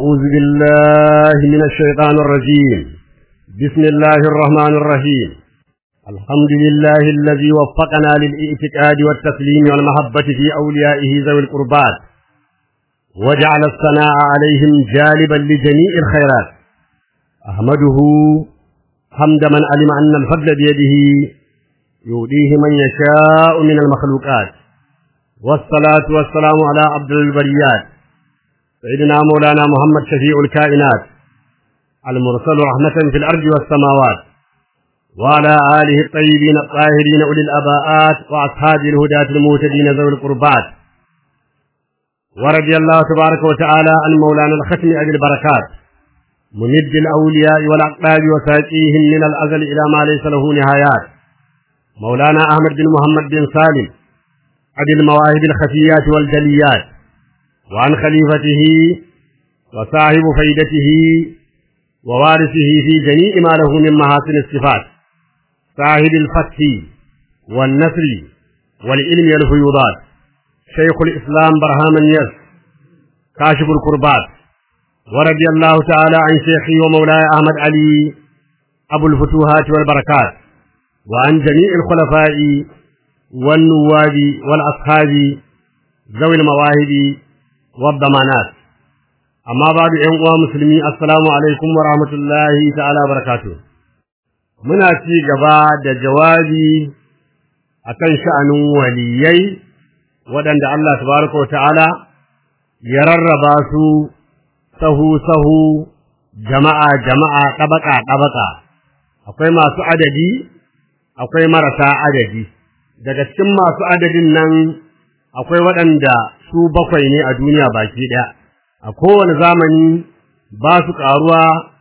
أعوذ بالله من الشيطان الرجيم بسم الله الرحمن الرحيم الحمد لله الذي وفقنا للاعتقاد والتسليم والمحبة في أوليائه ذوي القربات وجعل الثناء عليهم جالبا لجميع الخيرات أحمده حمد من علم أن الفضل بيده يؤديه من يشاء من المخلوقات والصلاة والسلام على عبد البريات سيدنا مولانا محمد شفيع الكائنات المرسل رحمة في الأرض والسماوات وعلى آله الطيبين الطاهرين أولي الأباءات وأصحاب الهداة المهتدين ذوي القربات ورضي الله تبارك وتعالى عن مولانا الختم أبي البركات ممد الأولياء والأقطاب وساقيهم من الأزل إلى ما ليس له نهايات مولانا أحمد بن محمد بن سالم أبي المواهب الخفيات والجليات وعن خليفته وصاحب فيدته ووارثه في جميع ما له من محاسن الصفات صاحب الفتح والنصر والعلم والفيوضات شيخ الإسلام برهام يس كاشف القربات ورضي الله تعالى عن شيخي ومولاي أحمد علي أبو الفتوحات والبركات وعن جميع الخلفاء والنواب والأصحاب ذوي المواهب والضمانات amma babu ƴan uwa musulmi assalamu alaikum wa rahmatullahi ta'ala barakatuh muna ci gaba da jawabi akan sha'anin waliyai waɗanda Allah tabaraka wa ta'ala ya rarraba su sahu sahu jama'a jama'a ɗabaka ɗabaka akwai masu adadi akwai marasa adadi daga cikin masu adadin nan akwai waɗanda su bakwai ne a duniya baki ɗaya a kowane zamani ba su ƙaruwa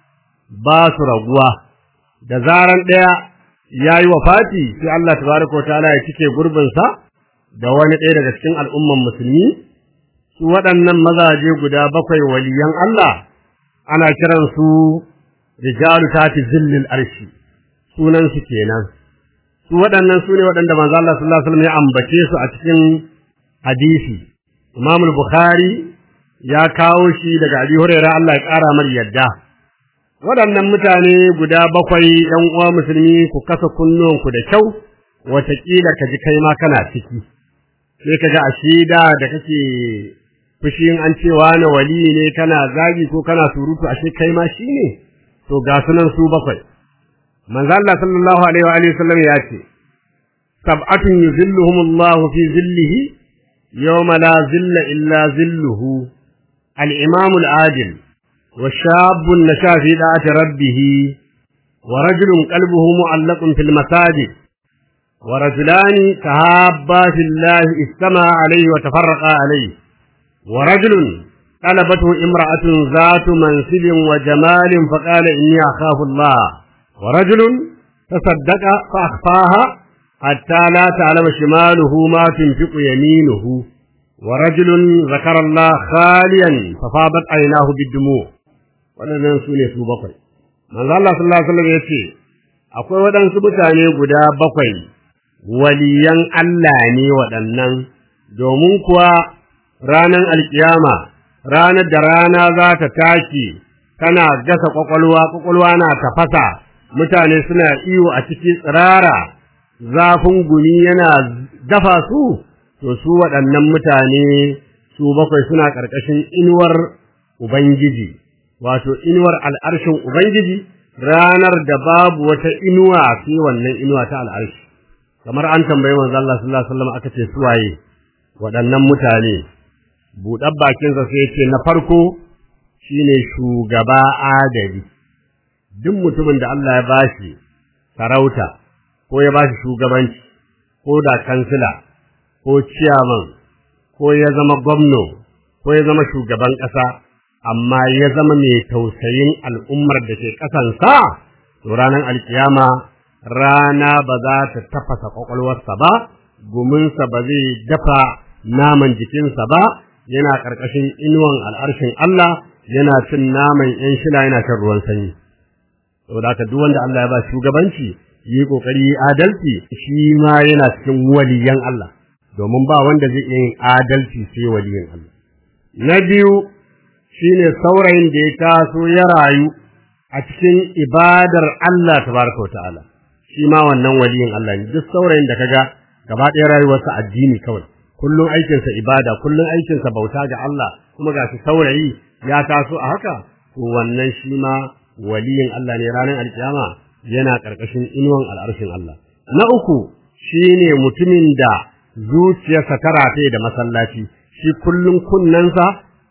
ba su raguwa da zaran ɗaya ya yi Fati, sai Allah tabaraka ta'ala ya cike gurbinsa da wani ɗaya daga cikin al'umman musulmi su waɗannan mazaje guda bakwai waliyan Allah ana kiransu rijalu tati zillil arshi sunan su kenan su waɗannan su ne waɗanda manzo Allah sallallahu alaihi wasallam ya ambace su a cikin hadisi Imam Bukhari ya kawo shi daga Abi Hurairah Allah ya ƙara mar yadda waɗannan mutane guda bakwai ɗan uwa musulmi ku kasa kunnuwanku da kyau wataƙila ka ji kai ma kana ciki sai ka ga a shida da kake fushin an ce wani wali ne kana zagi ko kana surutu ashe kai ma shi ne to ga sunan su bakwai manzo Allah sallallahu alaihi wa alihi wasallam ya ce sab'atun yuzilluhumullahu fi zillihi yawma la zilla illa zilluhu الإمام العادل وشاب نشا في دعاة ربه ورجل قلبه معلق في المساجد ورجلان تهابا في الله استمع عليه وتفرقا عليه ورجل طلبته امرأة ذات منصب وجمال فقال إني أخاف الله ورجل تصدق فأخفاها حتى لا تعلم شماله ما تنفق يمينه ورجل ذكر الله خاليا ففاضت عيناه بالدموع waɗannan su ne su bakwai manzo Allah sallallahu alaihi wasallam yace akwai waɗansu mutane guda bakwai waliyan Allah ne waɗannan domin kuwa ranar alkiyama ranar da rana za ta tashi tana gasa kwakwalwa kwakwalwa na tafasa mutane suna iyo a cikin tsirara zafin gumi yana dafa su to su waɗannan mutane su bakwai suna ƙarƙashin inuwar Ubangiji, wato inuwar al'arshin Ubangiji ranar da babu wata inuwa sai wannan inuwa ta al'arshi. Kamar an tambayi manzo Allah sallallahu alaihi wasallam aka ce su waye waɗannan mutane. Buɗar bakinsa sai ce na farko shine shugaba adali. Duk mutumin da Allah ya bashi sarauta ko ya bashi shugabanci ko da kansila ko ciyaman ko ya zama gwamno ko ya zama shugaban ƙasa amma ya zama mai tausayin al'ummar da ke ƙasansa to ranar alkiyama rana ba za ta tafasa ƙwaƙwalwarsa ba guminsa ba zai dafa naman jikinsa ba yana ƙarƙashin inuwan al'arshin Allah yana cin naman ‘yan shila yana shan ruwan sanyi saboda haka duk wanda Allah ya ba shugabanci yi ƙoƙari yi adalci shi ma yana cikin waliyan Allah domin ba wanda zai iya yin adalci sai waliyin Allah. Na biyu shine saurayin da ya taso ya rayu a cikin ibadar Allah tabaraka wa ta'ala shi ma wannan waliyin Allah ne duk saurayin da kaga gaba ɗaya rayuwarsa addini kawai kullum aikinsa ibada kullum aikinsa bauta ga Allah kuma ga shi saurayi ya taso a haka to wannan shi ma waliyin Allah ne ranar alkiyama yana ƙarƙashin inuwan al'arshin Allah na uku shine mutumin da zuciyarsa ta rataye da masallaci shi kullum kunnensa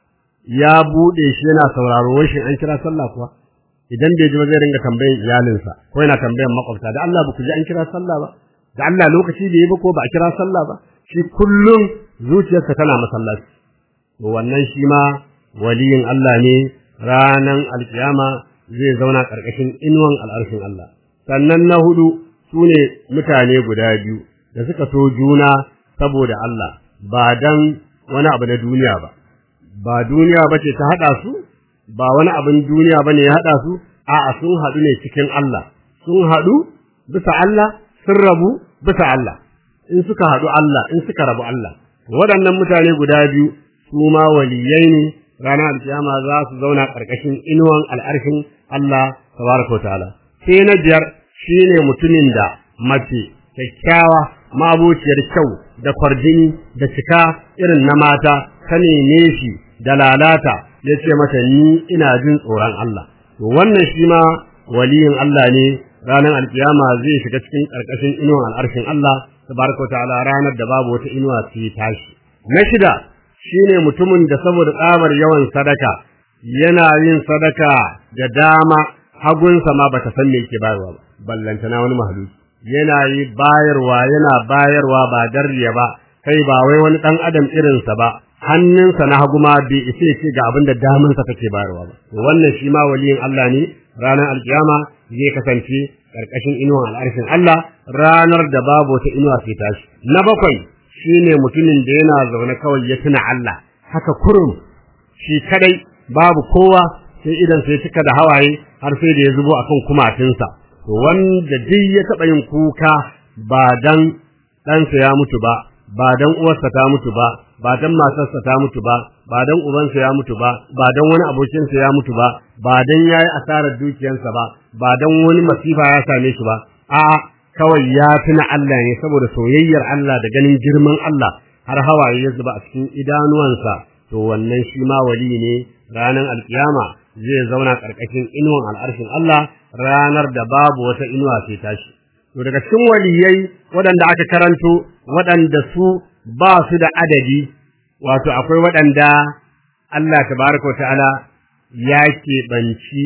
ya buɗe shi yana sauraro wai shin an kira sallah kuwa idan bai ji ba zai ringa tambayan iyalinsa ko yana tambayan makwabta da Allah ba ku ji an kira sallah ba da Allah lokaci da yi ba ko ba a kira sallah ba shi kullum zuciyarsa tana masallaci to wannan shi ma waliyin Allah ne ranan alkiyama zai zauna ƙarƙashin inuwan al'arshin Allah sannan na hudu su ne mutane guda biyu da suka so juna saboda Allah ba dan wani abu na duniya ba ba duniya ba ce ta haɗa su ba wani abin duniya ba ne ya haɗa su a'a sun haɗu ne cikin Allah sun haɗu bisa Allah sun rabu bisa Allah in suka haɗu Allah in suka rabu Allah waɗannan mutane guda biyu su ma waliyai ne ranar alkiyama za su zauna ƙarƙashin inuwan al'arshin Allah tabaraka ta'ala sai na biyar shine mutumin da mace kyakkyawa mabuciyar kyau da kwarjini da cika irin na mata ta neme shi da lalata ya ce mata ni ina jin tsoron Allah to wannan shi ma waliyin Allah ne ranar alkiyama zai shiga cikin ƙarƙashin inuwan al'arshin Allah tabaraka ta'ala ranar da babu wata inuwa sai tashi na shida shine mutumin da saboda tsabar yawan sadaka yana yin sadaka da dama hagunsa ma bata san me yake bayarwa ba ballantana wani mahaluki yana yi bayarwa yana bayarwa ba darriya ba kai ba wai wani dan adam irinsa ba hannunsa na hagu ma bai isa ce ga abin da damansa take bayarwa ba wannan shi ma waliyin Allah ne ranar alkiyama zai kasance karkashin inuwan al'arshin Allah ranar da babu wata inuwa sai tashi na bakwai shine mutumin da yana zaune kawai ya tuna Allah haka kurum shi kadai babu kowa sai idan sai cika da hawaye har sai da ya zubo akan kumatinsa to wanda duk ya taba yin kuka ba dan ɗansa ya mutu ba ba dan uwarsa ta mutu ba ba dan matarsa ta mutu ba ba dan ubansa ya mutu ba ba dan wani abokinsa ya mutu ba ba dan yayi asarar dukiyarsa ba ba dan wani masifa ya same shi ba a'a kawai ya tuna Allah ne saboda soyayyar Allah da ganin girman Allah har hawaye ya zuba a cikin idanuwansa to wannan shi ma wali ne ranar alkiyama zai zauna karkashin inuwan al'arshin Allah ranar da babu wata inuwa sai tashi to daga cikin waliyai waɗanda aka karanto waɗanda su ba su da adadi wato akwai waɗanda Allah tabaraka wa ta'ala ya keɓanci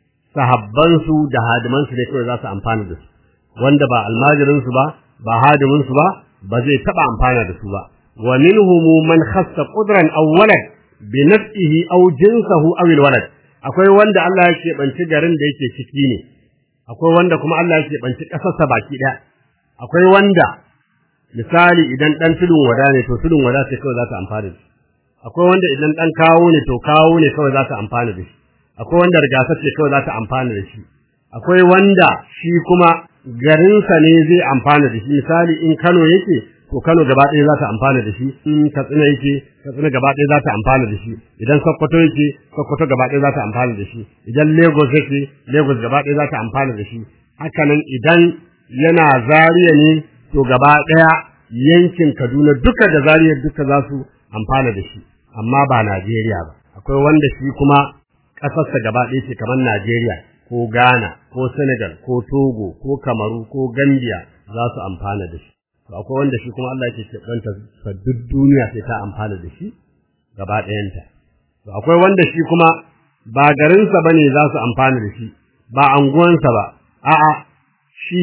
sahabbansu da hadimansu ne kawai za su amfana da su wanda ba almajirinsu ba ba hadiminsu ba ba zai taɓa amfana da su ba wa minhum man khassa qudran aw walad bi nafsihi aw jinsahu aw alwalad akwai wanda Allah ya keɓanci garin da yake ciki ne akwai wanda kuma Allah ya keɓanci ƙasarsa baki ɗaya akwai wanda misali idan ɗan tudun wada ne to tudun wada sai kawai za ta amfana da shi akwai wanda idan ɗan kawo ne to kawo ne kawai za ta amfana da shi akwai wanda rigasa ce kawai za ta amfana da shi akwai wanda shi kuma garinsa ne zai amfana da shi misali in Kano yake to Kano gaba ɗaya za ta amfana da shi in Katsina yake Katsina gaba ɗaya za ta amfana da shi idan Sokoto yake Sokoto gaba ɗaya za ta amfana da shi idan Lagos yake Lagos gaba ɗaya za ta amfana da shi haka nan idan yana Zaria ne to gaba ɗaya yankin Kaduna duka da Zaria duka za su amfana da shi amma ba Najeriya ba akwai wanda shi kuma ƙasarsa gaba ɗaya ce kamar Najeriya ko Ghana ko Senegal ko Togo ko Kamaru ko Gambia za su amfana da shi to akwai wanda shi kuma Allah yake keɓanta sa duk duniya sai ta amfana da shi gaba ɗayanta to akwai wanda shi kuma ba garinsa bane za su amfana da shi ba anguwansa ba a'a shi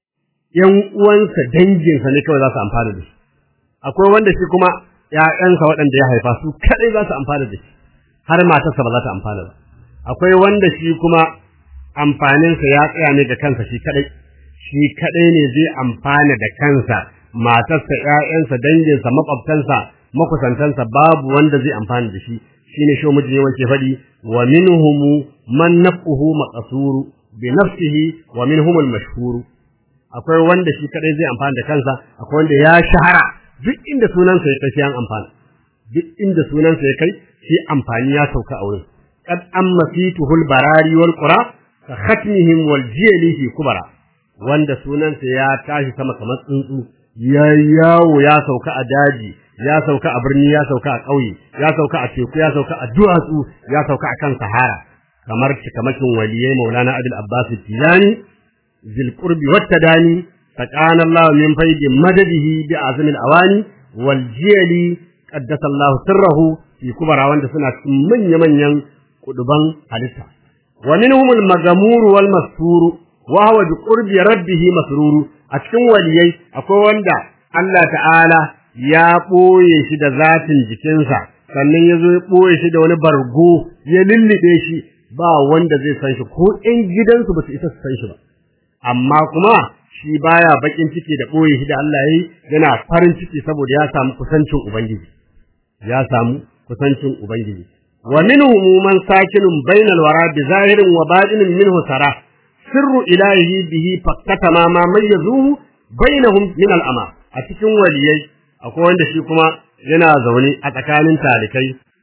ƴan uwansa danginsa ne kawai za su amfana da shi akwai wanda shi kuma ƴaƴansa waɗanda ya haifa su kaɗai za su amfana da shi har matarsa ba za ta amfana ba akwai wanda shi kuma amfaninsa ya tsaya ne ga kansa shi kaɗai shi kaɗai ne zai amfana da kansa matarsa ƴaƴansa danginsa maƙwabtansa makusantansa babu wanda zai amfana da shi shine shi mujin yawan ke faɗi wa minhum man nafsuhu maqsuru bi nafsihi wa minhum al-mashhur akwai wanda shi kadai zai amfana da kansa akwai wanda ya shahara duk inda sunansa ya tafi an amfana duk inda sunansa ya kai sai amfani ya sauka a wurin qad amma fituhul barari wal qura ka khatmihim wal jili fi kubara wanda sunansa ya tashi sama kamar tsuntsu ya yawo ya sauka a daji ya sauka a birni ya sauka a ƙauye ya sauka a teku ya sauka a duwatsu ya sauka a kan sahara kamar cikamakin waliyai maulana abul abbas tijani zil qurbi wat tadani faqana allah min faidi madadihi bi azmil awani wal jili qaddasa allah sirrahu fi kubara wanda suna cikin manya manyan kuduban halitta wa minhum al magamur wal mastur wa huwa bi qurbi rabbih masrur a cikin waliyai akwai wanda Allah ta'ala ya ɓoye shi da zatin jikinsa sannan ya zo ya ɓoye shi da wani bargo ya lullube shi ba wanda zai san shi ko ƴan gidansu ba su isa su san shi ba amma kuma shi baya bakin ciki da ɓoye shi da Allah yi yana farin ciki saboda ya samu kusancin ubangiji ya samu kusancin ubangiji wa minhum man sakinun bainal wara bi zahirin wa batinin minhu sara sirru ilahi bihi fakkata ma ma mayyazuhu bainahum min al'ama a cikin waliyai akwai wanda shi kuma yana zaune a tsakanin talikai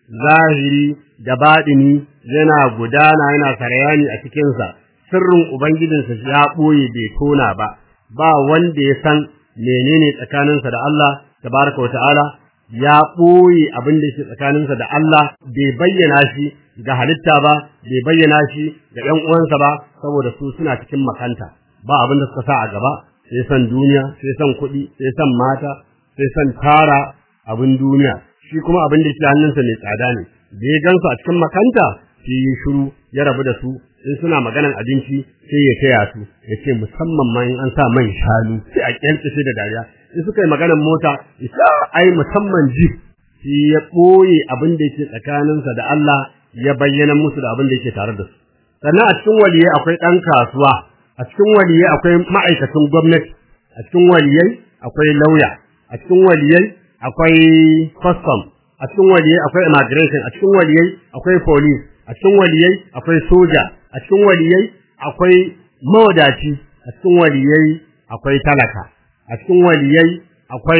zahiri da baɗini yana gudana yana sarayani a cikinsa sirrin ubangijinsa ya ɓoye bai tona ba ba wanda ya san menene tsakaninsa da Allah tabaraka wa ta'ala ya ɓoye abin da yake tsakaninsa da Allah bai bayyana shi ga halitta ba bai bayyana shi ga ƴan uwansa ba saboda su suna cikin makanta ba abin da suka sa a gaba sai san duniya sai san kuɗi sai san mata sai san tara abin duniya shi kuma abin da ke hannunsa mai tsada ne da ya gansu a cikin makanta sai yi shiru ya rabu da su in suna maganan abinci sai ya taya su ya ce musamman ma in an sa man shanu sai a kyalce da dariya in suka yi maganan mota ya ai musamman ji shi ya ɓoye abin da yake tsakaninsa da Allah ya bayyana musu da abin da yake tare da su sannan a cikin waliyai akwai ɗan kasuwa a cikin waliyai akwai ma'aikatan gwamnati a cikin waliyai akwai lauya a cikin waliyai akwai custom a cikin waliyai akwai immigration a cikin waliyai akwai police a cikin waliyai akwai soja a cikin waliyai akwai mawadaci a cikin waliyai akwai talaka a cikin waliyai akwai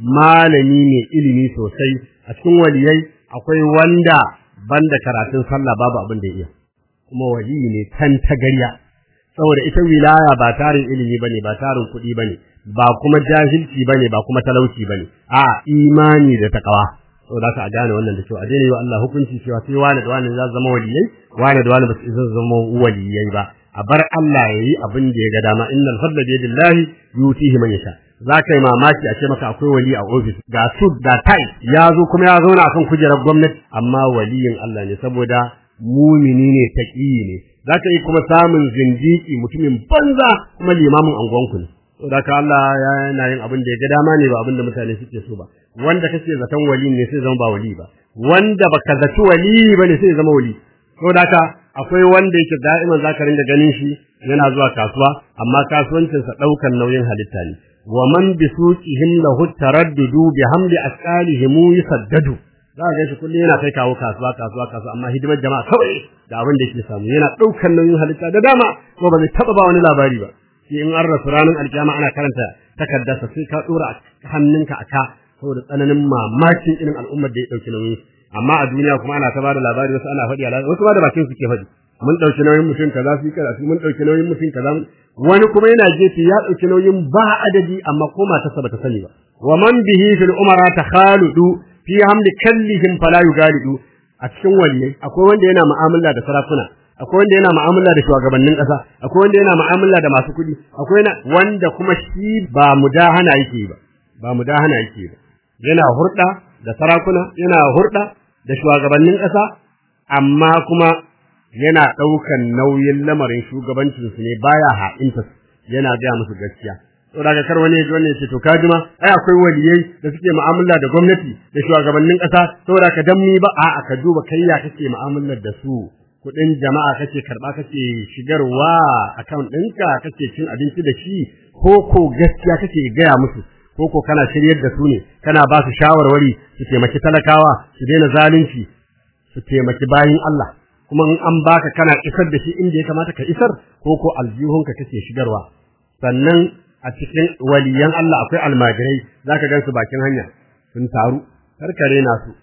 malami mai ilimi sosai a cikin waliyai akwai wanda banda karatun sallah babu abin da ya iya kuma waliyi ne tan tagarya saboda ita wilaya ba tarin ilimi bane ba tarin kuɗi bane ba kuma jahilci bane ba kuma talauci bane a imani da takawa saboda ka gane wannan da cewa a daina yi wa Allah hukunci cewa sai wani da wani za su zama waliyai wani da wani ba su isa zama waliyai ba a bar Allah ya yi abin da ya ga dama innal fadla bi yadillahi yutihi man yasha za ka yi mamaki a ce maka akwai wali a ofis ga sud ga tai ya zo kuma ya zauna akan kujerar gwamnati amma waliyin Allah ne saboda mumini ne taqiyi ne za ka yi kuma samun zindiki mutumin banza kuma limamin angonku ne saboda ka Allah yana yin abin da ya ga dama ne ba abin da mutane suke so ba wanda kake zaton wali ne sai zama ba wali ba wanda baka zaci wali bane sai zama wali saboda ka akwai wanda yake da'iman zaka ringa ganin shi yana zuwa kasuwa amma kasuwancinsa daukan nauyin halitta ne wa man bi suqihim lahu taraddudu bi hamli asqalihim yusaddadu za ga shi kullum yana kai kawo kasuwa kasuwa kasuwa amma hidimar jama'a kawai da abin da yake samu yana daukan nauyin halitta da dama ko ba zai taba ba wani labari ba sai in an rasu ranar alkiyama ana karanta takardarsa sai ka dora hannunka a ka saboda tsananin mamakin irin al'ummar da ya dauki nauyin amma a duniya kuma ana ta bada labari wasu ana faɗi wasu ba da bakin suke faɗi mun ɗauki nauyin mutum kaza su karatu mun ɗauki nauyin mutum kaza wani kuma yana gefe ya ɗauki nauyin ba adadi amma ko matarsa bata sani ba wa man bihi fil umara takhaludu fi hamli kallihim fala yugalidu a cikin waliyai akwai wanda yana mu'amala da sarakuna akwai wanda yana mu'amala da shugabannin ƙasa akwai wanda yana mu'amala da masu kuɗi akwai wanda kuma shi ba mudahana yake ba ba mudahana yake ba yana hurɗa da sarakuna yana hurɗa da shugabannin ƙasa amma kuma yana ɗaukan nauyin lamarin shugabancinsu ne baya ha'inta yana gaya musu gaskiya to daga kar wani yaji wannan ya ce to ka jima ai akwai waliyai da suke mu'amala da gwamnati da shugabannin ƙasa saboda ka dan mi ba a'a ka duba kai ya kake mu'amalar da su kuɗin jama'a kake karɓa kake shigarwa account ɗinka kake cin abinci da shi ko ko gaskiya kake gaya musu ko ko kana shiryar da su ne kana ba su shawarwari su taimaki talakawa su daina zalunci su taimaki bayin Allah kuma in an baka kana isar da shi inda ya kamata ka isar ko ko aljihunka kake shigarwa sannan a cikin waliyan Allah akwai almajirai zaka gan su bakin hanya sun taru karkare na su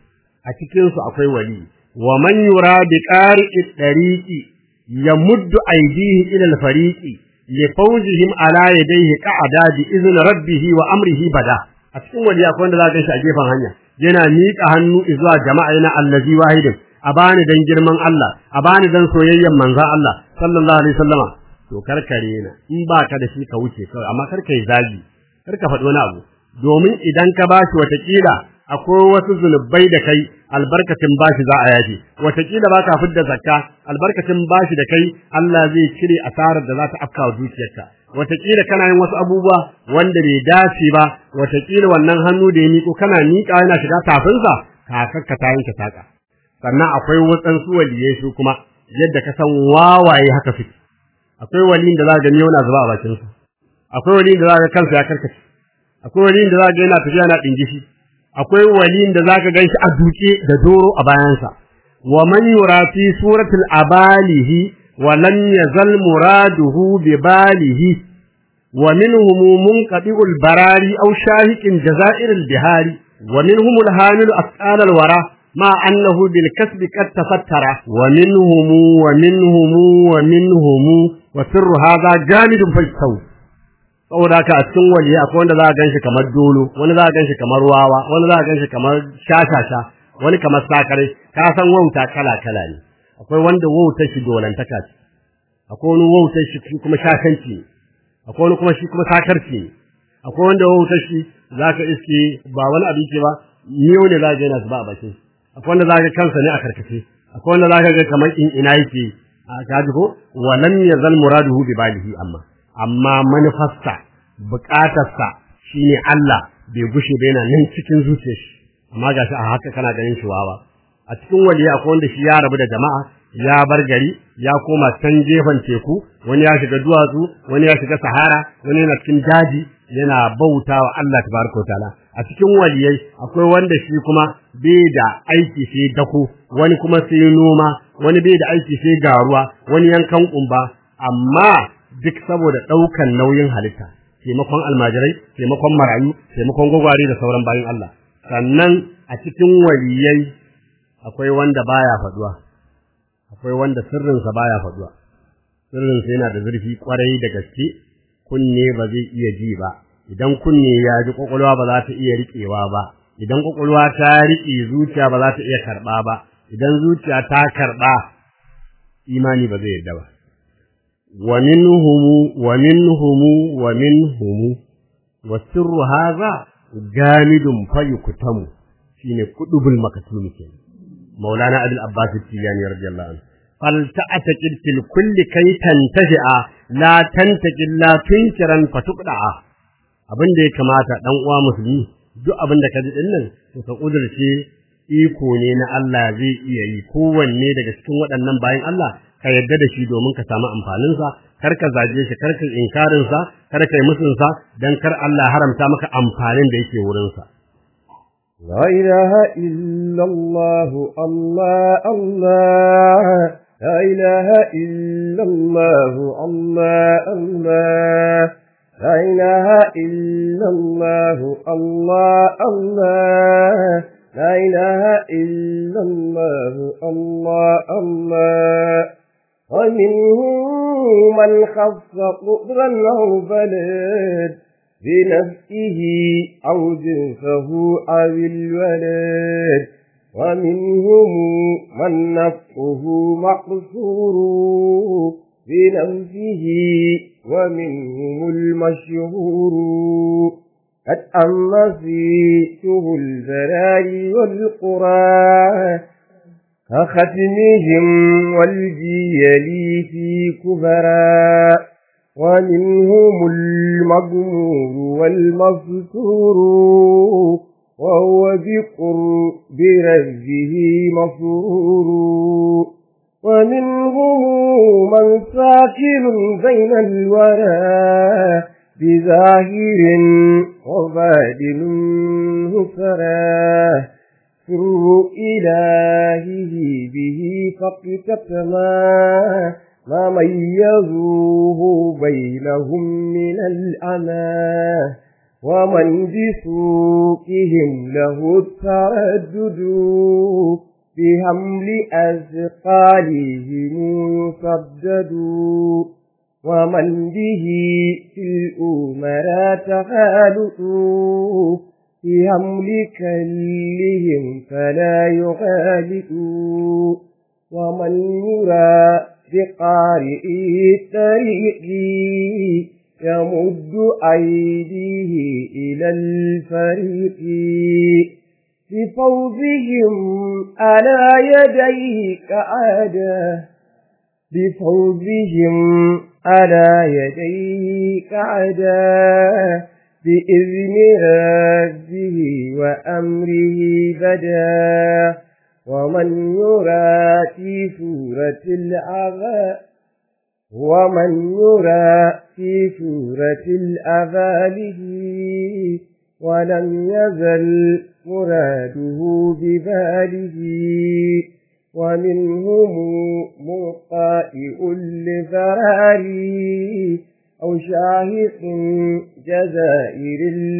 a cikin su akwai wali wa man yura bi qari'i tariqi yamuddu aydihi ila al-fariqi li fawzihim ala yadayhi qa'ada bi izni rabbih wa amrihi bada a cikin wali akwai wanda za ka shi a gefen hanya yana miƙa hannu zuwa jama'a yana allazi wahidin a bani dan girman Allah a bani dan soyayyen manzon Allah sallallahu alaihi wasallama to karkare na in ba ka da shi ka wuce kawai amma karka yi zagi karka faɗi wani abu domin idan ka bashi watakila akwai wasu zunubai da kai albarkacin bashi za a yaji watakila ba ka fidda zakka albarkacin bashi da kai Allah zai cire asarar da za ta afka wa dukiyarka watakila kana yin wasu abubuwa wanda bai dace ba watakila wannan hannu da ya miƙo kana miƙa yana shiga tafinsa kakakka ta yanke saƙa sannan akwai waɗansu waliyai su kuma yadda ka san wawaye haka suke akwai waliyin da za ga miyau na zuba a bakinsa akwai waliyin da za ga kansa ya karkace akwai waliyin da za ga yana tafiya na ɗingishi akwai waliyin da za ka gan shi a duke da doro a bayansa wa man yura fi suratul abalihi wa lam yazal muraduhu bi balihi wa minhum munqadi'ul barari aw shahiqin jazairil bihari wa minhum al-hamilu asqal al-wara ma annahu bil kasbi qad tafattara wa minhum wa minhum wa minhum wa sirru hadha jamidun faytaw saboda haka a cikin waje akwai wanda za a ganshi kamar dolo wani za a ganshi kamar wawa wani za a ganshi kamar shashasha wani kamar sakare ka san wauta kala kala ne akwai wanda wautar shi dolantaka ce akwai wani wautar shi kuma shashanci ne akwai wani kuma shi kuma sakarci ne akwai wanda wautar shi zaka iske ba wani abin ce ba miyo ne za ka ga yana zuba a bakin akwai wanda za ka kansa ne a karkace akwai wanda za ka ga kamar in ina yake a kaji ko walam yazal muraduhu bi balihi amma amma manufarsa bukatarsa shine Allah bai gushe ba yana nan cikin zuciyar shi amma gashi a haka kana ganin shi wawa a cikin waliya akwai wanda shi ya rabu da jama'a ya bar gari ya koma can gefen teku wani ya shiga duwatsu wani ya shiga sahara wani yana cikin daji yana bautawa Allah tabaraka ta'ala a cikin waliyai akwai wanda shi kuma bai da aiki sai dako wani kuma sai noma wani bai da aiki sai garuwa wani yankan kumba amma duk saboda ɗaukan nauyin halitta taimakon almajirai taimakon marayu taimakon gwagware da sauran bayan Allah sannan a cikin waliyai akwai wanda baya faduwa akwai wanda sirrinsa baya faduwa sirrinsa yana da zurfi kwarai da gaske kunne ba zai iya ji ba idan kunne ya ji kwakwalwa ba za ta iya riƙewa ba idan kwakwalwa ta riƙe zuciya ba za ta iya karɓa ba idan zuciya ta karɓa imani ba zai yarda ba ومنهم ومنهم ومنهم والسر هذا جامد فيكتم شيني كتب المكتوم كده مولانا ابي العباس التيجاني رضي الله عنه فلتعتقد في الكل كي تنتفع لا تنتقل لا تنكرا فتقدع abin da ya kamata dan uwa musulmi duk abin da ka ji din nan to ka kudurce iko ne na Allah zai iya yi kowanne daga cikin waɗannan bayan Allah ka yadda da shi domin ka samu amfaninsa kar ka zaje shi kar ka inkarin sa kar ka yi musun sa dan kar Allah haramta maka amfanin da yake wurin sa la ilaha illa Allah Allah Allah la ilaha illa Allah Allah Allah la ilaha illa Allah Allah Allah لا إله إلا الله الله الله ومنهم من خف قدرا أو بلد بنفسه أو جنسه أو الولد ومنهم من نفسه مقصور بنفسه ومنهم المشهور قد أما فيته البلاء والقرى كختمهم والجيل في كبرى ومنهم المغمور والمستور وهو بقرب ربه مسرور ومنهم من ساكن بين الورى بظاهر وبادن سراه سر إلهه به فاقتتما ما ميزوه بينهم من الأمان ومن بسوقهم له التردد بحمل أثقالهم يصدد ومن به في الأمراء تخالط في حمل كلهم فلا يغالط ومن يرى بقارئ الطريق يمد أيديه إلى الفريق بفوزهم على يديه كعادة بفوزهم على يديه كعادة بإذن ربه وأمره بدا ومن يرى في سورة الأغا ومن يرى في سورة الأغاله ولم يزل مراده بباله ومنهم مقائئ لذراري أو شاهق جزائر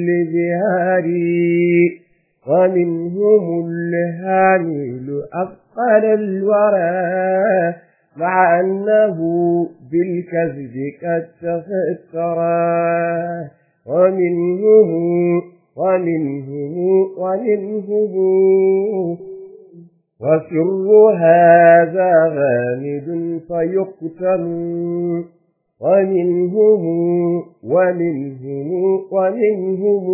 لبهاري ومنهم الهامل أثقل الورى مع أنه بالكذب قد تفكرا ومنهم ومنهم ومنهم وسر هذا غامد فيقتل ومنهم ومنهم ومنهم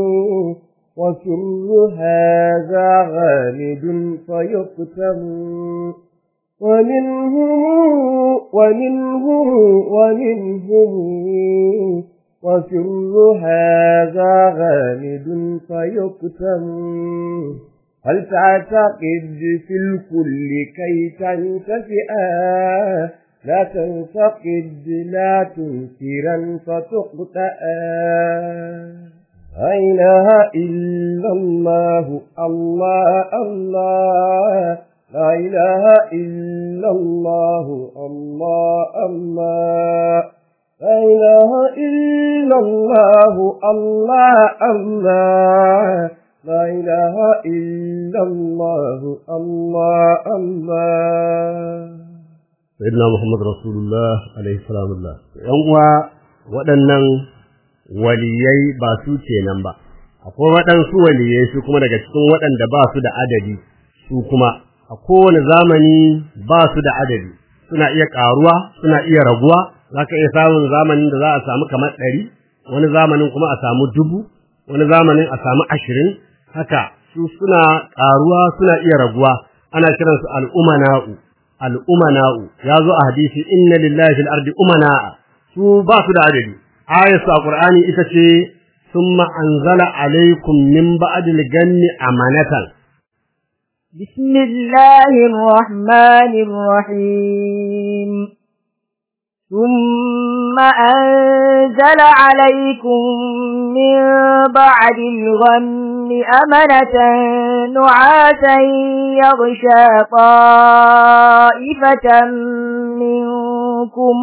وسر هذا غامد فيقتل ومنهم ومنهم ومنهم وسر هذا غامد فيقتل هل تعتقد في الكل كي تنتفئا لا تنتقد لا تنكرا فتقطأ لا إله إلا الله الله الله لا إله إلا الله الله الله لا إله إلا الله الله الله لا إله إلا الله الله الله sayyidina Muhammad Rasulullah alaihi salamullah yan uwa waɗannan waliyai ba su kenan ba akwai waɗansu waliyai su kuma daga cikin waɗanda ba su da adadi su kuma a kowane zamani ba su da adadi suna iya ƙaruwa suna iya raguwa za ka iya samun zamanin da za a samu kamar ɗari wani zamanin kuma a samu dubu wani zamanin a samu ashirin haka su suna ƙaruwa suna iya raguwa ana kiransu al'umana'u al'umana'u ya zo a hadisi inna lillahi fil ardi umana'a su ba su da adadi ayatu a qur'ani ita ce summa anzala alaikum min ba'dil ganni amanatan بسم الله الرحمن الرحيم ثم أنزل عليكم من بعد الغم أمنة نعاسا يغشى طائفة منكم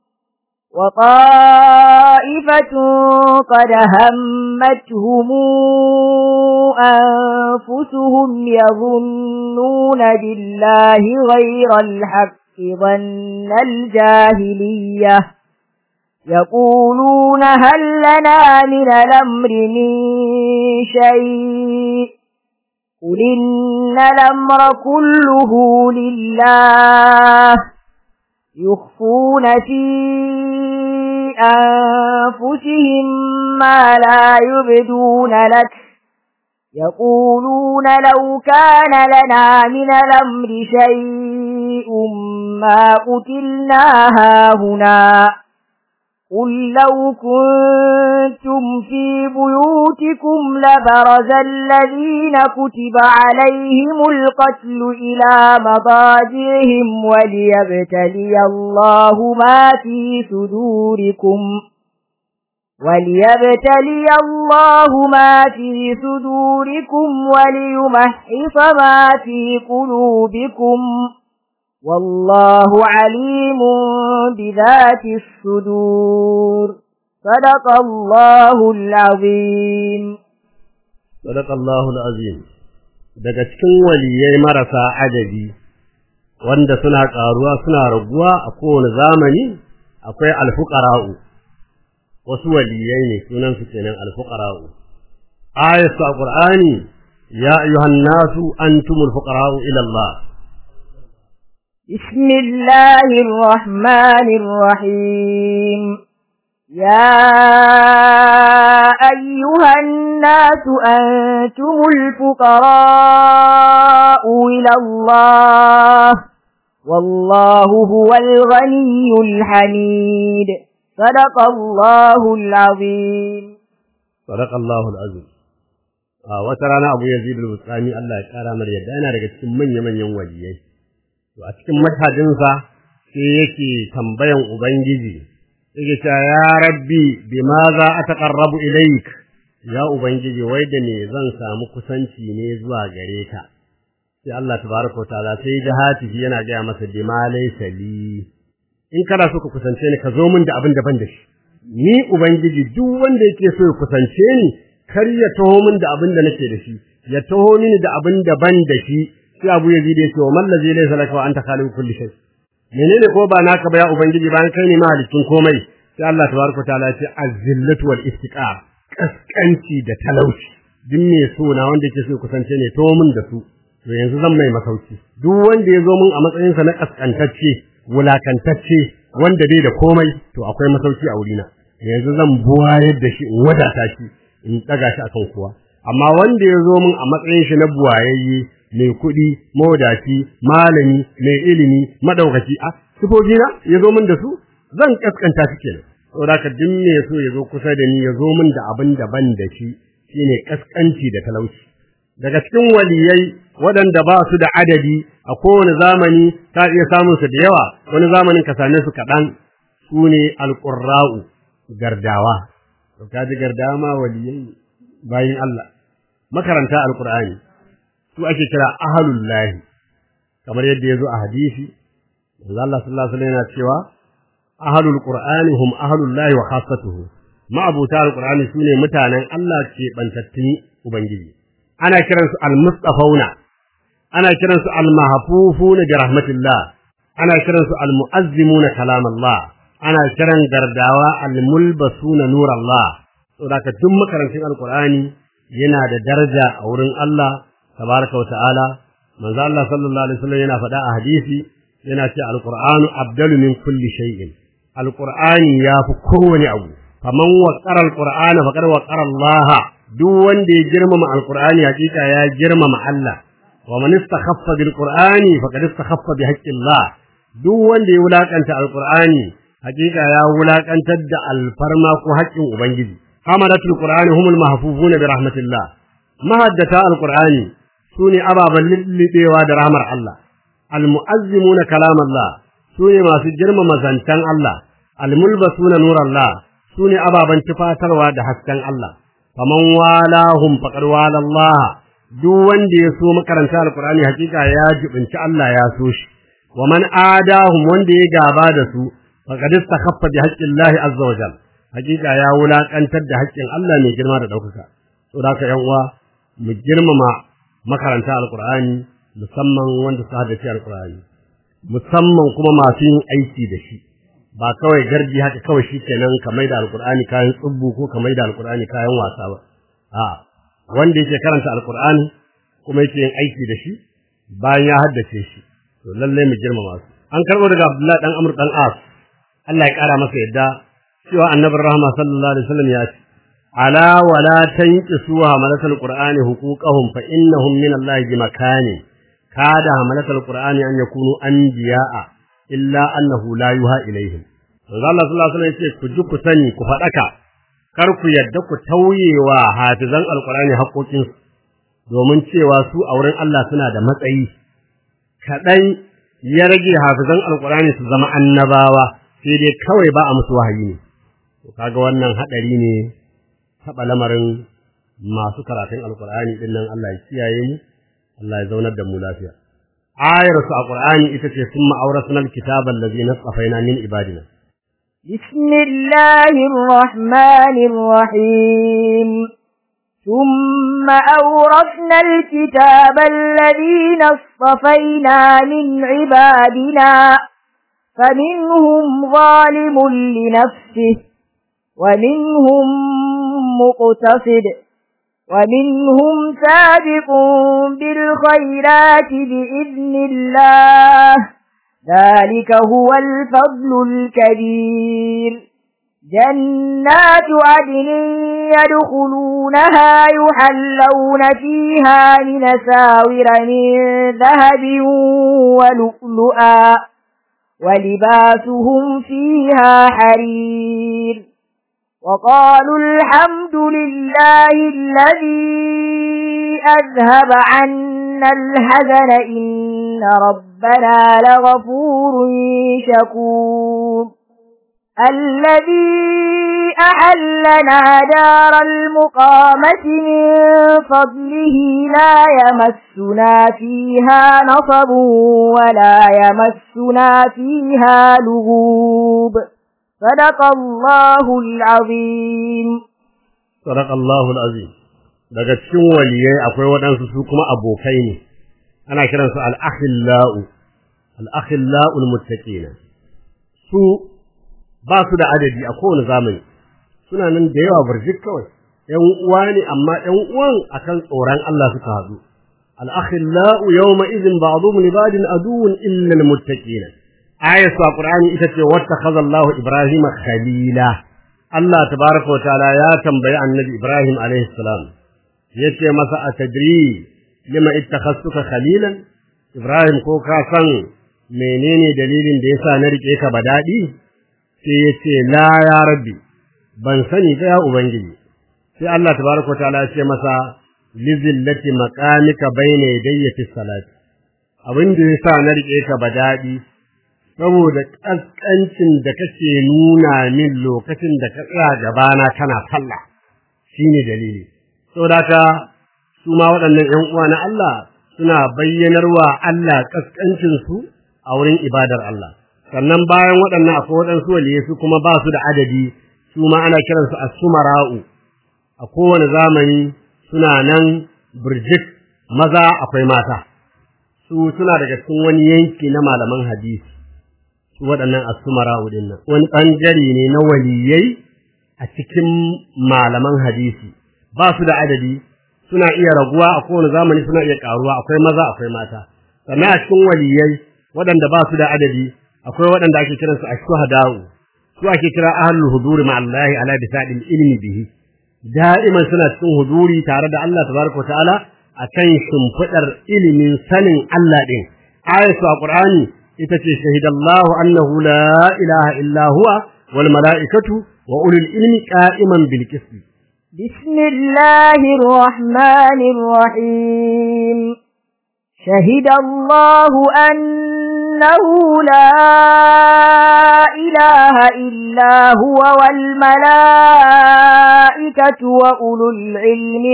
وطائفة قد همتهم أنفسهم يظنون بالله غير الحق ظن الجاهلية يقولون هل لنا من الأمر من شيء قل إن الأمر كله لله يخفون في أنفسهم ما لا يبدون لك يقولون لو كان لنا من الأمر شيء ما قتلنا هاهنا قل لو كنتم في بيوتكم لبرز الذين كتب عليهم القتل إلى مضاجعهم وليبتلي الله ما في صدوركم وليبتلي الله ما في صدوركم وليمحص ما في قلوبكم والله عليم بذات الصدور صدق الله العظيم sadaqallahu alazim daga cikin waliyai marasa adadi wanda suna karuwa suna raguwa a kowane zamani akwai alfuqara'u wasu waliyai ne sunan su kenan alfuqara'u ayatu alqur'ani ya ayyuhan nasu antumul fuqara'u ila Allah بسم الله الرحمن الرحيم يا أيها الناس أنتم الفقراء إلى الله والله هو الغني الحميد صدق الله العظيم sadaqallahu alazim a wata rana Abu Yazid al-Bustami Allah ya kara mar yadda yana daga cikin manyan manyan waliyai to a cikin mashhadinsa sai yake tambayan ubangiji yake cewa ya rabbi bima za a taqarrabu ilaik ya ubangiji wai da me zan samu kusanci ne zuwa gare ka sai Allah tabaraka taala sai da hatifi yana gaya masa bima laysa li in kana so ka kusance ni ka zo min da abin daban da shi ni ubangiji duk wanda yake so ya kusance ni kar ya taho min da abin da nake da shi ya taho mini da abin da ban da shi sai Abu Yazid ya ce wa man ladzi laysa laka wa anta khaliqu kulli shay menene ko ba naka ba ya ubangiji bayan kai ne mahalicin komai sai Allah tabaraka taala ya ce az-zillatu wal istiqar kaskanci da talauci duk me so na wanda yake so ya kusance ne taho min da su to yanzu zan mai masauki duk wanda ya zo min a matsayinsa na kaskantacce wulakantacce wanda bai da komai to akwai masauki a wurina yanzu zan buwayar da shi in wadata shi in daga shi akan kowa amma wanda ya zo min a matsayin shi na buwayayye mai kuɗi mawadaci malami mai ilimi madaukaki a sifofi na ya zo min da su zan kaskanta shi kenan saboda ka duk me so ya zo kusa da ni ya zo min da abin da ban da shi shine kaskanci da talauci daga cikin waliyai waɗanda ba su da adadi a kowane zamani ka iya samun su da yawa wani zamanin ka same su kaɗan su ne alƙurra'u gardawa to ka ji gardawa ma waliyai bayin Allah makaranta alƙur'ani su ake kira ahalullahi kamar yadda ya zo a hadisi manzo Allah sallallahu alaihi wasallam yana cewa ahalul qur'ani hum ahalullahi wa khassatuhu ma'abuta alqur'ani sune mutanen Allah ke bantattun ubangiji ana kiransu al-mustafauna ana kiransu al-mahfufuna bi rahmatillah ana kiransu al-mu'azzimuna kalam Allah ana kiran gardawa al-mulbasuna nur Allah saboda duk makarantun alqur'ani yana da daraja a wurin Allah tabaraka wa ta'ala manzo Allah sallallahu alaihi wasallam yana faɗa a hadisi yana ce alqur'anu abdalu min kulli shay'in alqur'ani yafi kowane abu faman waqara alqur'ana faqad waqara Allah duk wanda ya girmama alqur'ani hakika ya girmama Allah wa man istakhaffa bil qur'ani faqad istakhaffa bi haqqi Allah duk wanda ya wulakanta alqur'ani hakika ya wulakantar da alfarma ko haƙƙin ubangiji hamadatul qur'ani humul mahfufuna bi rahmatillah mahaddata alqur'ani sune ababan lillibewa da rahmar Allah almu'azzimuna kalam Allah sune masu girmama zantan Allah almulbasuna nur Allah sune ababan tufatarwa da hasken Allah faman walahum faqad wala Allah duk wanda ya so makaranta alqur'ani hakika ya jibinci Allah ya so shi wa man adahum wanda ya gaba da su faqad istakhaffa bi haqqi Allah azza wa jalla hakika ya wulakantar da haƙƙin Allah mai girma da ɗaukaka saboda haka yan uwa mu girmama makaranta alqur'ani musamman wanda su haddace alqur'ani musamman kuma masu yin aiki da shi ba kawai garji haka kawai shi kenan ka maida alqur'ani kayan tsubbu ko ka maida alqur'ani kayan wasa ba a wanda yake karanta alqur'ani kuma yake yin aiki da shi bayan ya haddace shi to lalle mu girmama su an karbo daga Abdullahi dan Amr dan As Allah ya kara masa yadda cewa annabin rahama sallallahu alaihi wasallam ya ce ala wala tanqisu hamalatul qur'ani huquqahum fa innahum min Allah bi makani kada hamalatul qur'ani an yakunu anbiya'a illa annahu la yuha ilaihim Allah sallallahu alaihi wasallam ya ce ku ji ku sani ku fadaka kar ku yadda ku tauyewa hafizan alqur'ani haƙoƙin domin cewa su a wurin Allah suna da matsayi kaɗan ya rage hafizan alqur'ani su zama annabawa sai dai kawai ba a musu wahayi ne to kaga wannan hadari ne taba lamarin masu karatun alqur'ani din nan Allah ya kiyaye mu Allah ya zaunar da mu lafiya ayar su alqur'ani ita ce summa awrasnal kitaba allazi nasafaina min ibadina بسم الله الرحمن الرحيم ثم أورثنا الكتاب الذين اصطفينا من عبادنا فمنهم ظالم لنفسه ومنهم مقتصد ومنهم سابق بالخيرات بإذن الله ذلك هو الفضل الكبير جنات عدن يدخلونها يحلون فيها من ساور من ذهب ولؤلؤا ولباسهم فيها حرير وقالوا الحمد لله الذي أذهب عنا الحزن إن ربنا لغفور شكور الذي أحلنا دار المقامة من فضله لا يمسنا فيها نصب ولا يمسنا فيها لغوب صدق الله العظيم صدق الله العظيم daga cikin waliyai akwai waɗansu su kuma abokai ne ana kiransu al-akhillau al-akhillau al-muttaqina su ba su da adadi a kowane zamani suna nan da yawa barjik kawai ƴan uwa ne amma ƴan uwan akan tsoron Allah suka haɗu al-akhillau yawma idhin ba'dhum li ba'din aduwwun illa al-muttaqina ayatu alqur'ani ita ce wattakhadha Allahu Ibrahima khalila Allah tabaaraka wa ta'ala ya tambayi annabi Ibrahim alaihi salam yace masa atadri lima ittakhasuka khalilan Ibrahim ko ka san menene dalilin da yasa na rike ka ba dadi sai yace la ya rabbi ban sani ba ya ubangiji sai Allah tabaaraka wa ta'ala ya ce masa lizillati maqamika bayna yadayya fi salati abin da yasa na rike ka ba dadi saboda ƙasƙancin da kake nuna min lokacin da ka tsaya gabana kana sallah shine dalili saboda haka su ma waɗannan ƴan uwa na Allah suna bayyanarwa Allah ƙasƙancin su a wurin ibadar Allah sannan bayan waɗannan akwai waɗansu waliyai su kuma ba su da adadi su ma ana kiransu as-sumara'u a kowane zamani suna nan burjik maza akwai mata su suna daga cikin wani yanki na malaman hadisi waɗannan asumara din nan wani ɓangare ne na waliyai a cikin malaman hadisi ba su da adadi suna iya raguwa a kowane zamani suna iya ƙaruwa akwai maza akwai mata sannan a cikin waliyai waɗanda ba su da adadi akwai waɗanda ake kiransu a shuhada'u su ake kira ahlul huduri ma Allah ala bisadil ilmi bihi da'iman suna cikin huduri tare da Allah tabaraka ta'ala akan shimfidar ilimin sanin Allah din ayatu a Qur'ani ita ce shahidallahu annahu la ilaha illa huwa wal mala'ikatu wa ulul ilmi qa'iman bil qist bismillahir rahmanir rahim shahidallahu annahu la ilaha illa huwa wal mala'ikatu wa ulul ilmi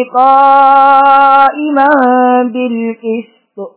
qa'iman bil qist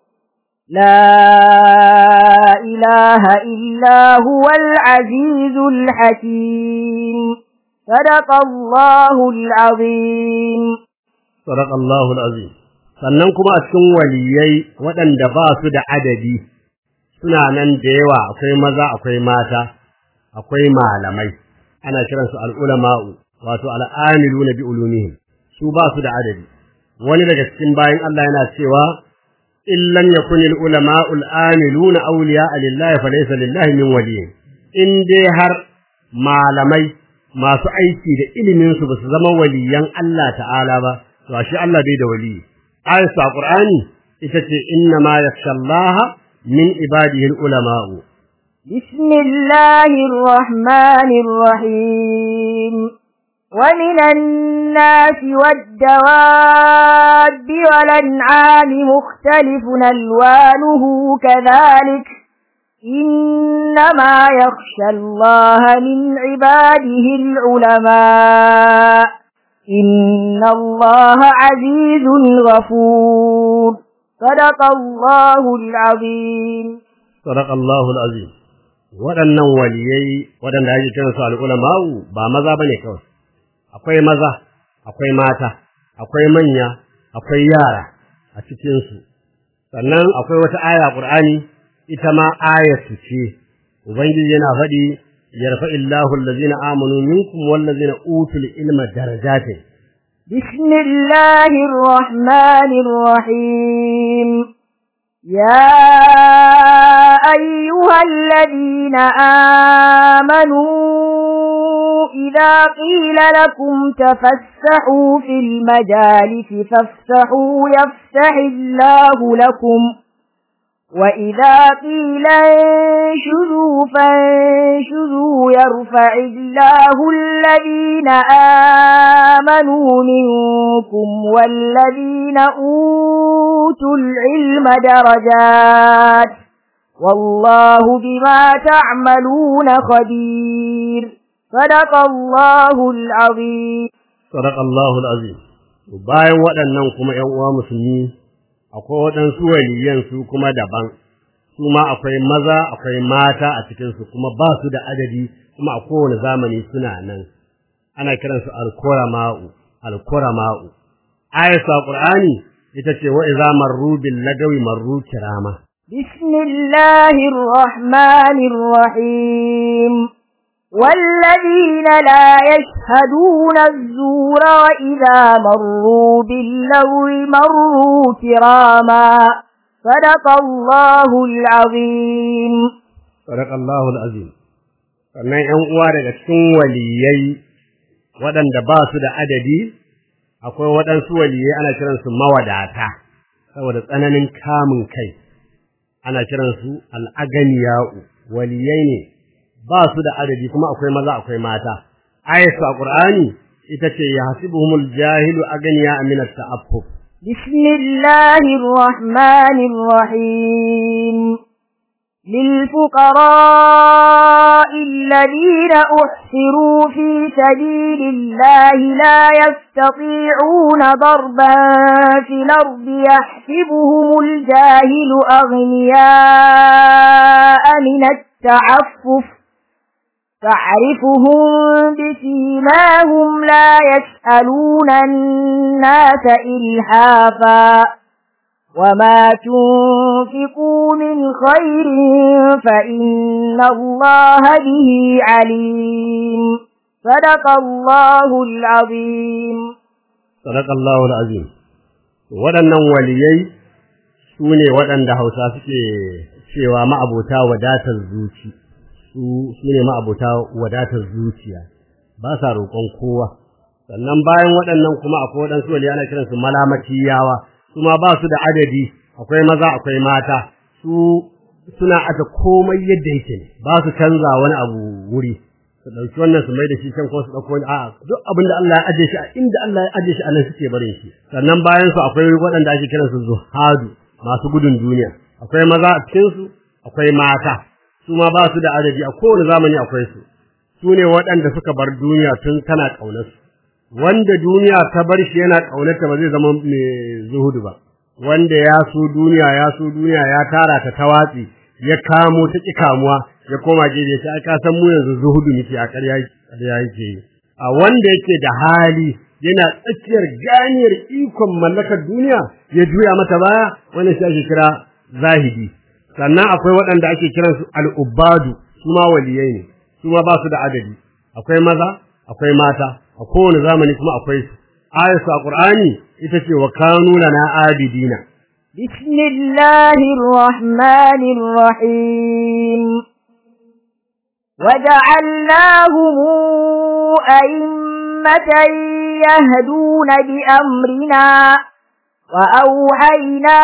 لا إله إلا هو العزيز الحكيم صدق الله العظيم صدق الله العظيم sannan kuma a cikin waliyai waɗanda ba su da adadi suna nan da yawa akwai maza akwai mata akwai malamai ana kiransu al'ulama'u wato al'amiluna bi ulumihim su ba su da adadi wani daga cikin bayan Allah yana cewa in lam yakun al ulama'u al amiluna awliya lillahi fa laysa lillahi min waliy in dai har malamai masu aiki da ilimin su basu zama waliyan Allah ta'ala ba to shi Allah bai da wali ayatu qur'ani ita ce inna ma yakhsha Allah min ibadihi al ulama'u bismillahir rahmanir rahim ومن الناس والدواب والأنعام مختلف ألوانه كذلك إنما يخشى الله من عباده العلماء إن الله عزيز غفور صدق الله العظيم صدق الله العظيم waɗannan waliyai waɗanda ake kiran su al'ulama'u ba maza bane kawai akwai maza akwai mata akwai manya akwai yara a cikin su sannan akwai wata aya Qur'ani ita ma ayatu ce ubangiji yana faɗi yarfa'illahu allazina amanu minkum wallazina utul ilma darajatin بسم الله الرحمن الرحيم يا أيها الذين آمنوا إذا قيل لكم تفسحوا في المجالس فافسحوا يفسح الله لكم وإذا قيل انشذوا فانشذوا يرفع الله الذين آمنوا منكم والذين أوتوا العلم درجات والله بما تعملون خبير صدق الله العظيم صدق الله العظيم bayan waɗannan kuma ƴan uwa musulmi akwai waɗansu waliyan su kuma daban su ma akwai maza akwai mata a cikin su kuma ba su da adadi kuma a kowane zamani suna nan ana kiransu al-kurama'u al-kurama'u ayatu qur'ani ita ce wa idza marru bil lagawi marru kirama بسم الله الرحمن الرحيم والذين لا يشهدون الزور وإذا مروا باللغو مروا كراما صدق الله العظيم صدق الله العظيم sannan ‘yan uwa daga cikin waliyai waɗanda ba su da adadi akwai waɗansu waliyai ana kiransu mawadata saboda tsananin kamun kai ana kiransu al'aganiya'u waliyai ne ba su da adadi kuma akwai maza akwai mata ayatu a qur'ani ita ce yahsibuhumul jahilu aganiya min at-ta'affuf bismillahir rahmanir rahim للفقراء الذين أحسروا في سبيل الله لا يستطيعون ضربا في الأرض يحسبهم الجاهل أغنياء من التعفف تعرفهم بسيماهم لا يسألون الناس إلحافا وما تنفقوا من خير فإن الله به عليم صدق الله العظيم صدق الله العظيم waɗannan waliyai su ne waɗanda hausa suke cewa ma'abota wadatar zuci su ne ma'abota wadatar zuciya ba sa roƙon kowa sannan bayan waɗannan kuma akwai waɗansu waliyai ana kiransu malamatiyawa su ma ba su da adadi akwai maza akwai mata su suna aka komai yadda yake ne ba su canza wani abu wuri su ɗauki wannan su mai da shi can ko su ɗauko wani a'a duk abin da Allah ya aje shi a inda Allah ya aje shi a nan suke barin shi sannan bayan su akwai waɗanda ake kiran su zuhadu masu gudun duniya akwai maza a cikin su akwai mata su ma ba su da adadi a kowane zamani akwai su su ne waɗanda suka bar duniya tun tana ƙaunar su wanda duniya ta bar shi yana ƙaunarta ba zai zama mai zuhudu ba wanda ya so duniya ya so duniya ya tara ta tawatsi ya kamo ta ki kamuwa ya koma gefe ta aka san mu yanzu zuhudu muke a ƙarya ƙarya yake a wanda yake da hali yana tsakiyar ganiyar ikon mallakar duniya ya juya mata baya wannan shi ake kira zahidi sannan akwai waɗanda ake kiransu al'ubbadu su ma waliyai ne su ma ba su da adadi akwai maza akwai mata a kowane zamani kuma akwai su ayatu a qur'ani ita ce wa kanu lana abidina bismillahir rahmanir rahim وجعلناهم أئمة يهدون بأمرنا وأوحينا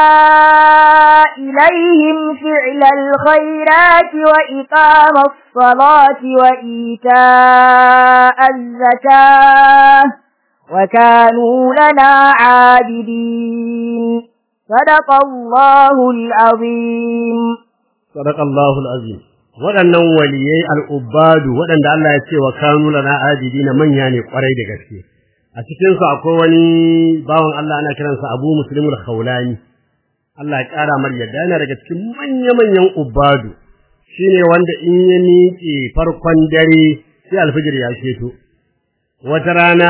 إليهم فعل الخيرات وإقام الصلاة وإيتاء الزكاة وكانوا لنا عابدين صدق الله العظيم صدق الله العظيم waɗannan waliyai al'ubbadu waɗanda Allah ya ce wa kanu lana abidina manya ne kwarai da gaske a cikin su akwai wani bawan Allah ana kiransa Abu Muslim al-Khawlani Allah ya ƙara mar yadda yana daga cikin manya-manyan ubbadu shine wanda in ya miƙe farkon dare sai alfijir ya keto wata rana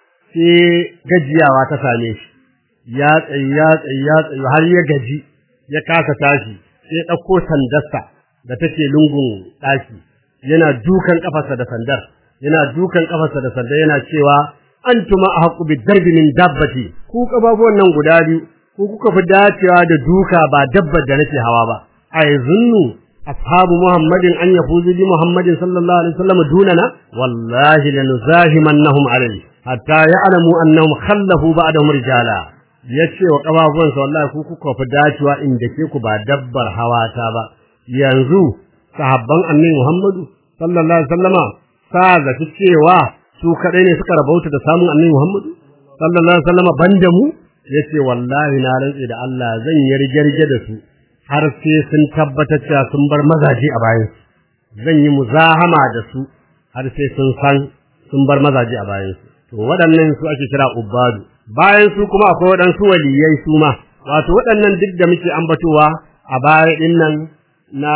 sai gajiyawa ta same shi ya tsayi ya tsayi ya tsayi har ya gaji ya kasa tashi sai ɗauko sandarsa da take lungun ɗaki yana dukan ƙafarsa da sandar yana dukan ƙafarsa da sandar yana cewa antuma ahqqu bidarbi min dabbati ku kababuwan nan guda biyu ku kuka fi dacewa da duka ba dabbar da nake hawa ba ai zunnu ashabu muhammadin an yafuzu bi muhammadin sallallahu alaihi wasallam dunana wallahi lanuzahimannahum alayhi hatta ya'lamu annahum khallafu ba'dahum rijala yace wa kababuwan sa wallahi ku kuka fi dacewa inda ke ku ba dabbar hawa ta ba yanzu sahabban annabi muhammadu sallallahu alaihi wasallama sa zaci cewa su kadai ne suka rabauta da samun annabi muhammadu sallallahu alaihi wasallama banda mu yace wallahi na rantsi da Allah zan yi rige da su har sai sun tabbatar cewa sun bar mazaje a bayan zan yi muzahama da su har sai sun san sun bar mazaje a bayan su to waɗannan su ake kira ubbadu bayan su kuma akwai waɗansu waliyai su ma wato waɗannan duk da muke ambatowa a baya ɗin nan na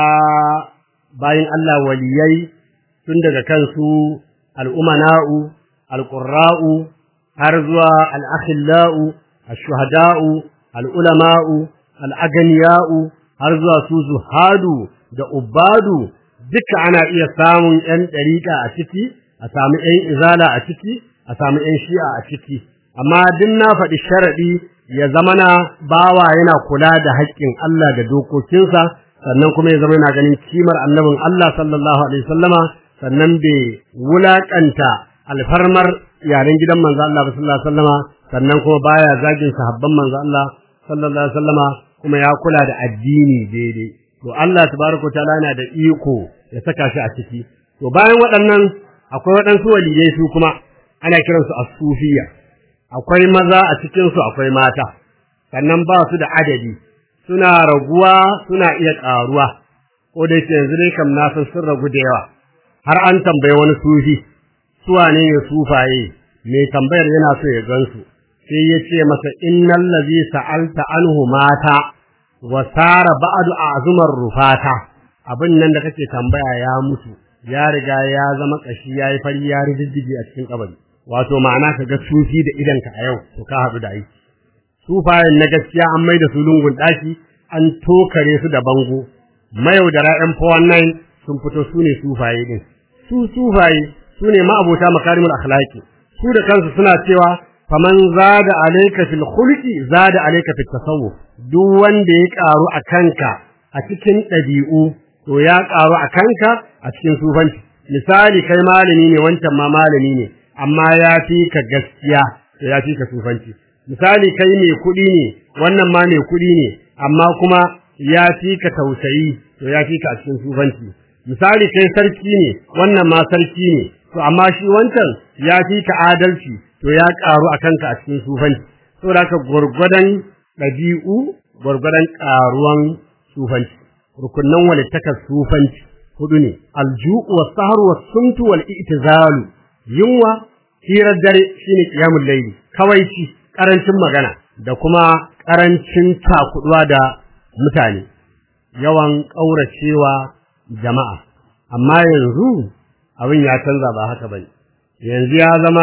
bayan Allah waliyai tun daga kansu al'umana'u alqurra'u har zuwa al'akhillau ashuhada'u al'ulama'u al'aganiya'u har zuwa su zuhadu da ubadu duka ana iya samun ‘yan ɗariƙa a ciki, a sami ‘yan izala a ciki, a sami ‘yan shi'a a ciki. Amma duk na faɗi sharaɗi ya zama na bawa yana kula da haƙƙin Allah da dokokinsa, sannan kuma ya zama yana ganin kimar annabin Allah sallallahu alaihi sallama, sannan bai wulaƙanta alfarmar yaren gidan manzo Allah sallallahu alaihi sallama, sannan kuma baya zagin sahabban manzo Allah sallallahu alaihi sallama kuma ya kula da addini daidai to Allah tabaraka taala yana da iko ya saka shi a ciki to bayan waɗannan akwai waɗansu waliyai su kuma ana kiransu as-sufiyya akwai maza a cikin su akwai mata sannan ba su da adadi suna raguwa suna iya ƙaruwa ko da yake yanzu dai kam na san sun ragu da yawa har an tambayi wani sufi su wane ne sufaye mai tambayar yana so ya gansu sai ya ce masa innal ladhi sa'alta anhu mata wa sara ba'du azumar rufata abin nan da kake tambaya ya mutu ya riga ya zama kashi yayi fari ya riddige a cikin kabari wato ma'ana ka ga sufi da idanka a yau to ka hadu da aiki sufayen na gaskiya an maida su lungun daki an tokare su da bango mayaudara yan 419 sun fito su ne sufaye din su sufaye su ne ma'abota makarimul akhlaqi su da kansu suna cewa faman zada alayka fil khulqi zada alayka fit tasawuf duk wanda ya karu a kanka a cikin dabi'u to ya karu a kanka a cikin sufanci misali kai malami ne wancan ma malami ne amma ya fi ka gaskiya to ya fi ka sufanci misali kai mai kuɗi ne wannan ma mai kuɗi ne amma kuma ya fi ka tausayi to ya fi ka a cikin sufanci misali kai sarki ne wannan ma sarki ne to amma shi wancan ya fi ka adalci to ya karu a kanka a cikin sufanci saboda haka gurgurdan ɗabi'u gurgurdan karuwan sufanci rukunnan walittakar sufanci hudu ne alju'u was sahru was sumtu wal i'tizalu yunwa hirar dare shine qiyamul layli kawai shi karancin magana da kuma karancin takuduwa da mutane yawan kauracewa jama'a amma yanzu abin ya canza ba haka bane yanzu ya zama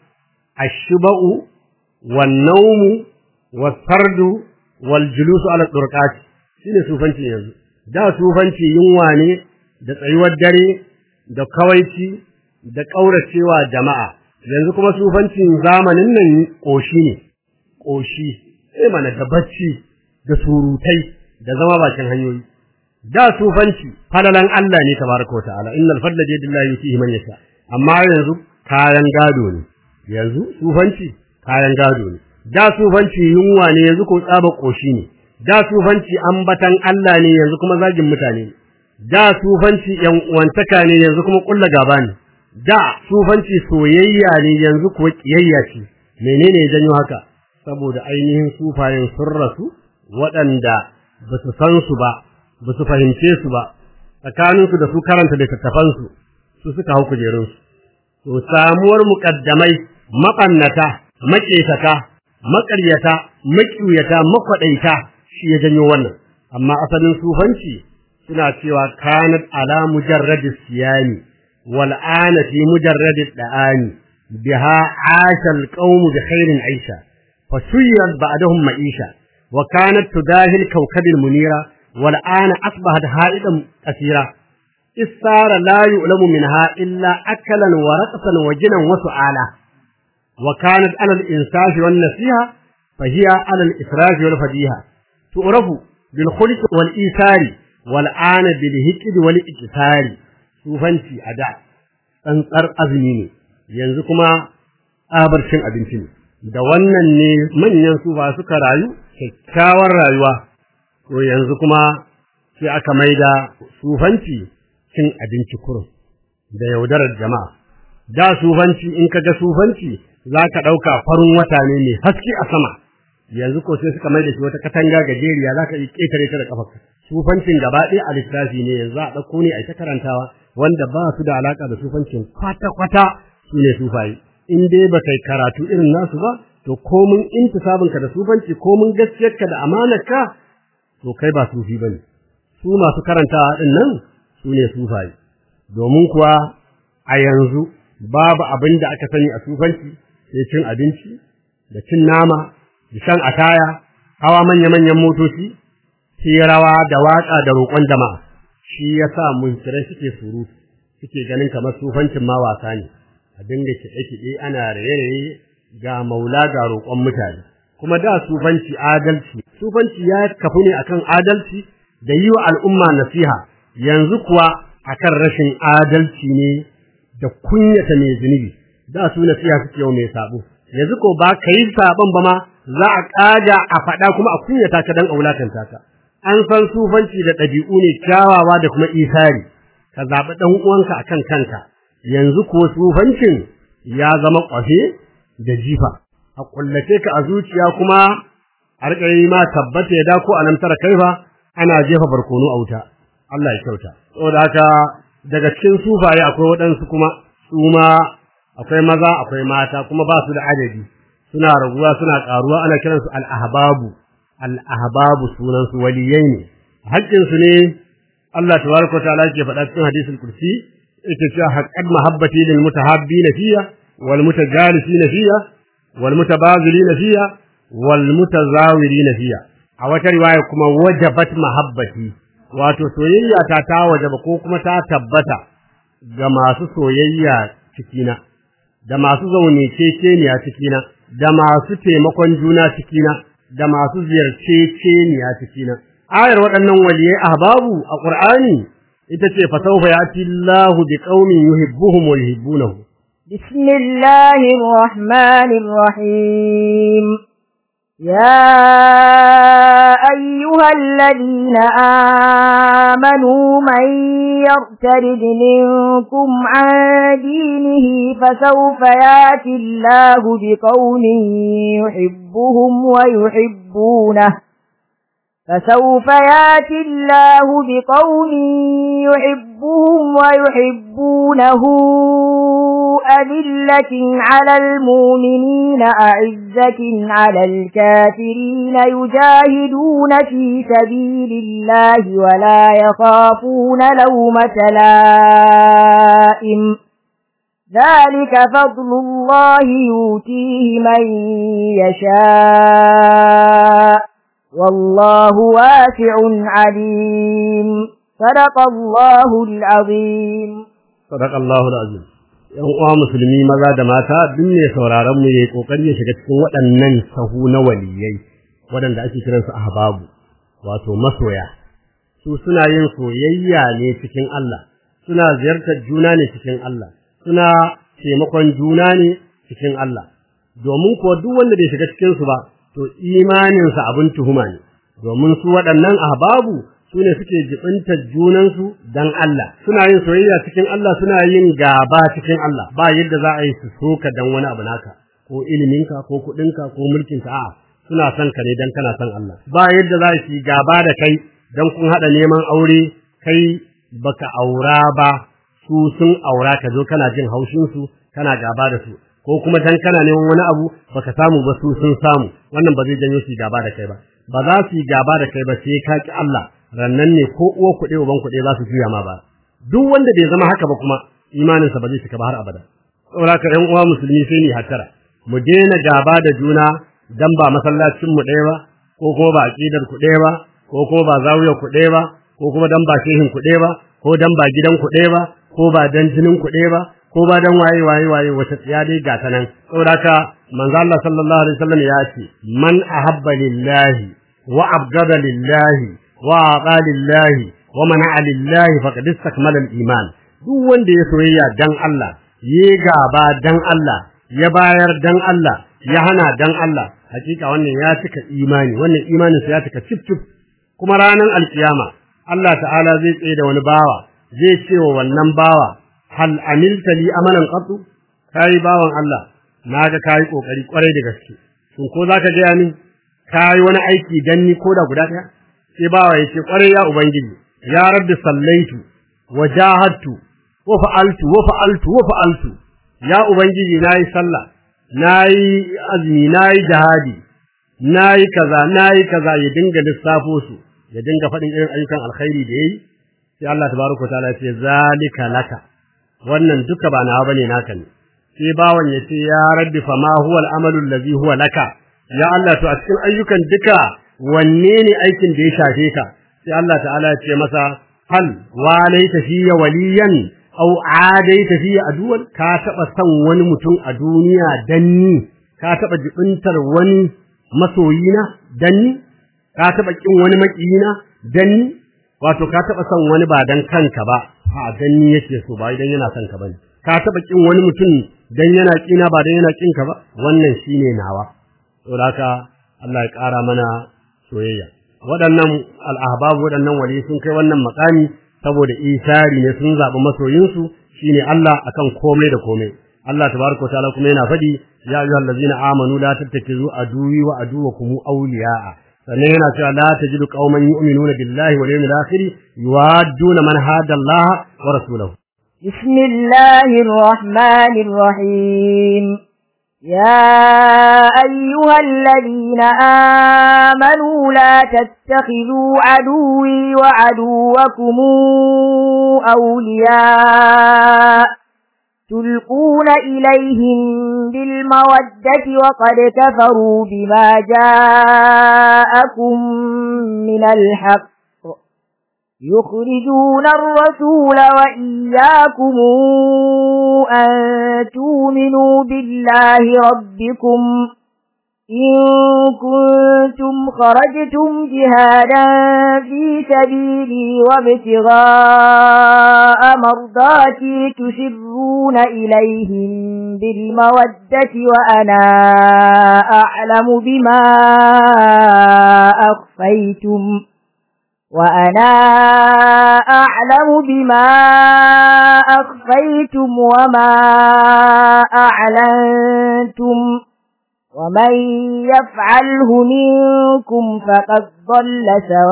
ashba'u wan nawmu was fardu wal julusu ala turqat shine sufanci yanzu da sufanci yunwa ne da tsayuwar dare da kawaici da kauracewa jama'a yanzu kuma sufancin zamanin nan koshi ne koshi sai mana da bacci da surutai da zama bakin hanyoyi da sufanci falalan Allah ne tabaraka wa ta'ala innal fadla bi yadillahi yutihi man yasha amma yanzu kayan gado ne yanzu sufanci kayan gado ne da sufanci yunwa ne yanzu ko tsaba koshi ne da sufanci ambatan Allah ne yanzu kuma zagin mutane ne da sufanci yan uwantaka ne yanzu kuma kulla gaba ne da sufanci soyayya ne yanzu kuwa kiyayya ce menene ya janyo haka saboda ainihin sufayen sun rasu waɗanda ba su san su ba ba su fahimce su ba tsakaninsu da su karanta littattafansu su suka hau kujerunsu to samuwar muƙaddamai maɓannata maƙetaka maƙaryata maƙiyata makwaɗaita shi ya janyo wannan amma asalin sufanci suna cewa kanat ala mujarrad siyami wal ana fi mujarrad da'ani biha asha al qawm bi khairin aisha fa suyirat ba'dahum ma'isha wa kanat tudahil kawkab al munira wal ana asbahat ha'idan kasira isara la yu'lamu minha illa akalan wa raqsan wa jinan wa su'ala wa kanat ala al insafi wan nasiha fa hiya ala al israfi wal fadiha tu'rafu bil khulq wal isari wal ana bil hiqd wal iktisari sufanci a da tsantsar azumi ne yanzu kuma tsabar cin abinci ne da wannan ne manyan sufa suka rayu kyakkyawar rayuwa to yanzu kuma sai aka maida sufanci cin abinci kurum da yaudarar jama'a da sufanci in ka ga sufanci za ka ɗauka farin wata ne mai haske a sama yanzu ko sai suka mai da shi wata katanga gajeriya za ka yi ƙetare ta da ƙafarka sufancin gaba ɗaya a littafi ne yanzu a ɗauko ne a ta karantawa wanda ba su da alaƙa da sufancin kwata-kwata su ne sufaye in dai ba kai karatu irin nasu ba to komin intisabinka da sufanci komin gaskiyarka da amanarka to kai ba sufi bane su masu karantawa din nan su ne sufaye domin kuwa a yanzu babu abin da aka sani a sufanci sai cin abinci da cin nama da shan ataya hawa manya-manyan motoci sai rawa da waka da roƙon jama'a shi yasa munkirai suke surutu suke ganin kamar sufancin ma wasa ne a dinga kiɗe-kiɗe ana raye-raye ga maula ga roƙon mutane kuma da sufanci adalci sufanci ya kafu ne akan adalci da yi wa al'umma nasiha yanzu kuwa akan rashin adalci ne da kunyata mai zunubi da su nasiha suke yau mai sabo yanzu ko ba ka yi sabon ba ma za a ƙaja a faɗa kuma a kunyata ka dan aulatanta ka an san sufanci da ɗabi'u ne kyawawa da kuma isari ka zaɓi ɗan uwanka akan kanka yanzu ko sufancin ya zama ƙwafe da jifa a kullace ka a zuciya kuma a riƙa yi ma tabbata ya dako a nan tara kaifa ana jefa barkono a wuta Allah ya kyauta saboda haka daga cikin sufaye akwai waɗansu kuma su ma akwai maza akwai mata kuma ba su da adadi suna raguwa suna ƙaruwa ana kiransu al-ahbabu al-ahbabu sunan su waliyai ne haƙƙin su ne Allah tabaraka wa ta'ala ke faɗa cikin hadisul kursi yake cewa haqqat mahabbati lil mutahabbina fiya wal mutajalisina fiya wal mutabazilina fiya wal mutazawirina fiya a wata riwaya kuma wajabat mahabbati wato soyayya ta ta wajaba ko kuma ta tabbata ga masu soyayya cikina da masu zaune ceceniya cikina da masu taimakon juna cikina da masu ziyarce ceniya cikina ayar waɗannan waliyai ahbabu a qur'ani ita ce fa sawfa yati Allahu bi qaumin yuhibbuhum wa yuhibbunahu bismillahir rahmanir rahim يا أيها الذين آمنوا من يرتد منكم عن دينه فسوف ياتي الله بقوم يحبهم ويحبونه فسوف ياتي الله بقوم يحبهم ويحبونه أذلة على المؤمنين أعزة على الكافرين يجاهدون في سبيل الله ولا يخافون لومة لائم ذلك فضل الله يؤتيه من يشاء والله واسع عليم صدق الله العظيم صدق الله العظيم yan uwa musulmi maza da mata duk ne sauraron mu yayi kokari ya shiga cikin waɗannan sahu na waliyai waɗanda ake kiran su ahbabu wato masoya su suna yin soyayya ne cikin Allah suna ziyartar juna ne cikin Allah suna taimakon juna ne cikin Allah domin kuwa duk wanda bai shiga cikin su ba to imaninsa abin tuhuma ne domin su waɗannan ahbabu su ne suke jibinta junansu dan Allah suna yin soyayya cikin Allah suna yin gaba cikin Allah ba yadda za a yi su soka dan wani abu naka ko iliminka ko kuɗinka ko mulkinka a'a suna son ka ne dan kana son Allah ba yadda za su yi gaba da kai dan kun haɗa neman aure kai baka aura ba su sun aura ka zo kana jin haushin su kana gaba da su ko kuma dan kana neman wani abu baka samu ba su sun samu wannan ba zai janyo su gaba da kai ba ba za su yi gaba da kai ba sai ka ki Allah rannan ne ko uwa kuɗe uban kuɗe za su juya ma ba duk wanda bai zama haka ba kuma imaninsa ba zai cika ba har abada saboda ka ƴan uwa musulmi sai ni hattara mu daina gaba da juna dan ba masallacin mu ɗaya ba ko kuma ba aqidar ku ɗaya ba ko kuma ba zawiyar ku ɗaya ba ko kuma dan ba shehin ku ɗaya ba ko dan ba gidan ku ɗaya ba ko ba dan jinin ku ɗaya ba ko ba dan waye waye waye wata tsiya dai ga ta nan saboda ka manzo Allah sallallahu alaihi wasallam ya ce man ahabba lillahi wa abgada lillahi wa aqa lillahi wa mana'a lillahi faqad istakmala al-iman duk wanda ya soyayya dan Allah ya gaba dan Allah ya bayar dan Allah ya hana dan Allah hakika wannan ya cika imani wannan imanin sa ya cika cif cif kuma ranar alkiyama Allah ta'ala zai tsaye da wani bawa zai ce wa wannan bawa hal amilta li amalan qatu kai bawan Allah naga kai kokari kwarai da gaske shin ko zaka ga ni kai wani aiki dan ni ko da guda daya sai bawa yace kwarai ya ubangiji ya rabbi sallaitu wa jahadtu wa fa'altu wa fa'altu wa fa'altu ya ubangiji nayi sallah nayi azumi nayi jihadi nayi kaza nayi kaza ya dinga lissafo su ya dinga faɗin irin ayyukan alkhairi da yayi sai Allah tabaraka ta'ala ya ce zalika laka wannan duka ba nawa bane naka ne sai bawan ya ce ya rabbi fa ma huwa al-amalu allazi huwa laka ya Allah to a cikin ayyukan duka wanne ne aikin da ya shafe ka sai Allah ta'ala ya ce masa hal walaita fiya waliyan aw adaita fiya aduwan ka taba san wani mutum a duniya danni ka taba jibintar wani masoyina danni ka taba kin wani makiyina danni wato ka taba son wani ba dan kanka ba a danni yake so ba idan yana son ka bane ka taba kin wani mutum dan yana kina ba dan yana kin ka ba wannan shine nawa saboda haka Allah ya kara mana soyayya waɗannan al'ahbab waɗannan wali sun kai wannan makami saboda isari ne sun zaɓi masoyinsu shine Allah akan komai da komai Allah tabaraka ta'ala kuma yana faɗi ya ayyuhal ladzina amanu la tattakizu aduwi wa aduwakum awliya'a sannan yana cewa la tajidu qauman yu'minuna billahi wal yawmil akhir yuwadduna man hada Allah wa rasulahu بسم الله الرحمن الرحيم يا أيها الذين آمنوا لا تتخذوا عدوي وعدوكم أولياء تلقون إليهم بالمودة وقد كفروا بما جاءكم من الحق يخرجون الرسول وإياكم أن تؤمنوا بالله ربكم إن كنتم خرجتم جهادا في سبيلي وابتغاء مرضاتي تسرون إليهم بالمودة وأنا أعلم بما أخفيتم وأنا أعلم بما أخفيتم وما أعلنتم ومن يفعله منكم فقد ضل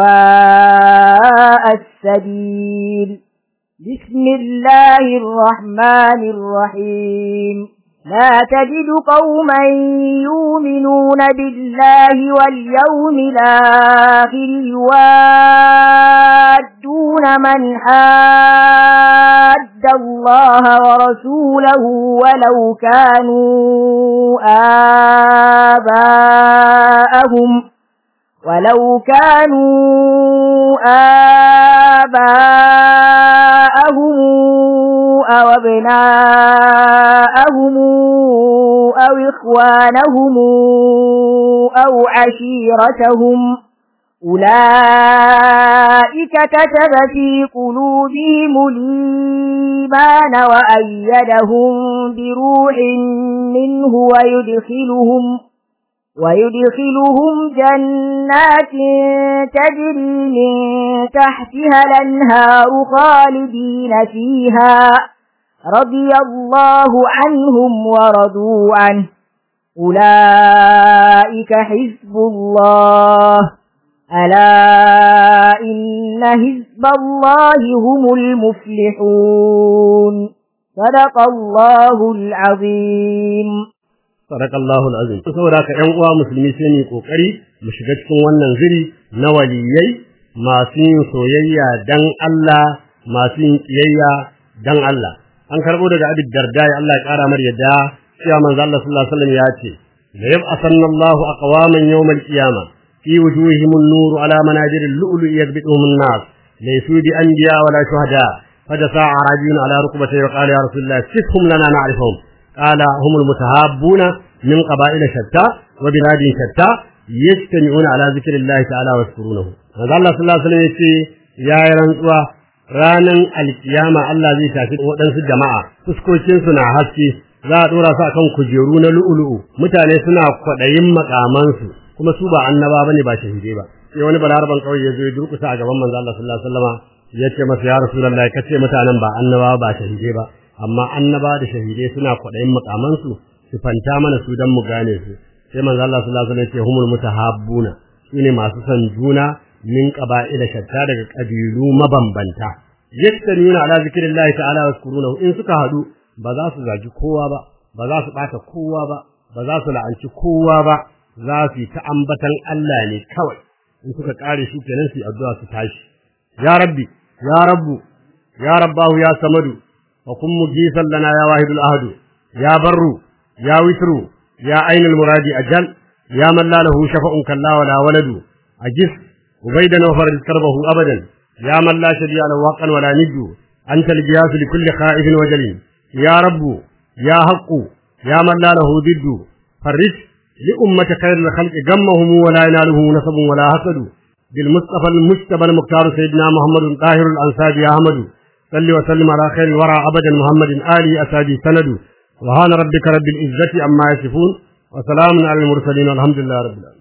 سواء السبيل بسم الله الرحمن الرحيم لا تجد قوما يؤمنون بالله واليوم الآخر يوادون من حاد الله ورسوله ولو كانوا آباءهم ولو كانوا آباءهم أو أبناءهم أو إخوانهم أو عشيرتهم أولئك كتب في قلوبهم الإيمان وأيدهم بروح منه ويدخلهم ويدخلهم جنات تجري من تحتها الأنهار خالدين فيها رضي الله عنهم ورضوا عنه أولئك حزب الله ألا إن حزب الله هم المفلحون صدق الله العظيم Sadakallahu al'azim. Saboda haka ‘yan uwa musulmi sai ne ƙoƙari mu shiga cikin wannan ziri na waliyai masu yin soyayya dan Allah masu yin kiyayya dan Allah an karbo daga Abi Darda Allah ya kara mar yadda cewa manzo Allah sallallahu alaihi wasallam ya ce la yab'athanna Allahu aqwaman yawm al-qiyamah fi wujuhihim an-nur ala manajir al-lu'lu' yadbituhum an-nas laysu bi anbiya wala shuhada فدفع عربي على ركبته وقال يا رسول الله صفهم لنا نعرفهم قال هم المتهابون من قبائل شتى وبلاد شتى يجتمعون على ذكر الله تعالى ويذكرونه هذا الله صلى الله عليه وسلم يقول يا رنسوا ranan alkiyama Allah zai tafi waɗansu jama'a fuskokinsu na haske za a ɗora su akan kujeru na lu'ulu'u mutane suna kwaɗayin makamansu kuma su ba annaba bane ba shahidai ba sai wani balaraban kawai ya zo ya durƙusa a gaban manzo Allah sallallahu alaihi wasallama ya ce masa ya rasulullahi kace mutanen ba annaba ba shahidai ba amma annaba da shahidai suna kwaɗayin makamansu su fanta mana su dan mu gane su sai manzo Allah sallallahu alaihi wasallam ya ce humul mutahabbuna sune masu son juna min qaba'ila shatta daga kabilu mabambanta yastamuna ala zikrillahi ta'ala waskurunahu in suka hadu ba za su zagi kowa ba ba za su bata kowa ba ba za su la'anci kowa ba za su ta ambatan Allah ne kawai in suka kare shi kenan su addu'a su tashi ya rabbi ya rabbu ya rabbahu ya samadu wa kun mujisan lana ya wahidul ahadu ya barru ya witru ya ainul muradi ajal ya man la lahu shafa'un kalla wala waladu ajis ubaidan wa farij karbahu abadan ya man la shadiya lahu waqan wala niddu anta al-giyas li kulli khaifin wa jalil ya rabbu ya haqqu ya man la lahu diddu farij li ummati khairil khalqi gammahum wa la yanaluhu nasabun wala hasadu بالمصطفى المجتبى المختار سيدنا محمد طاهر الأنصاري أحمد صل وسلم على خير الورى أبدا محمد آله أسادي سند وهان ربك رب العزة عما يصفون وسلام على المرسلين والحمد لله رب العالمين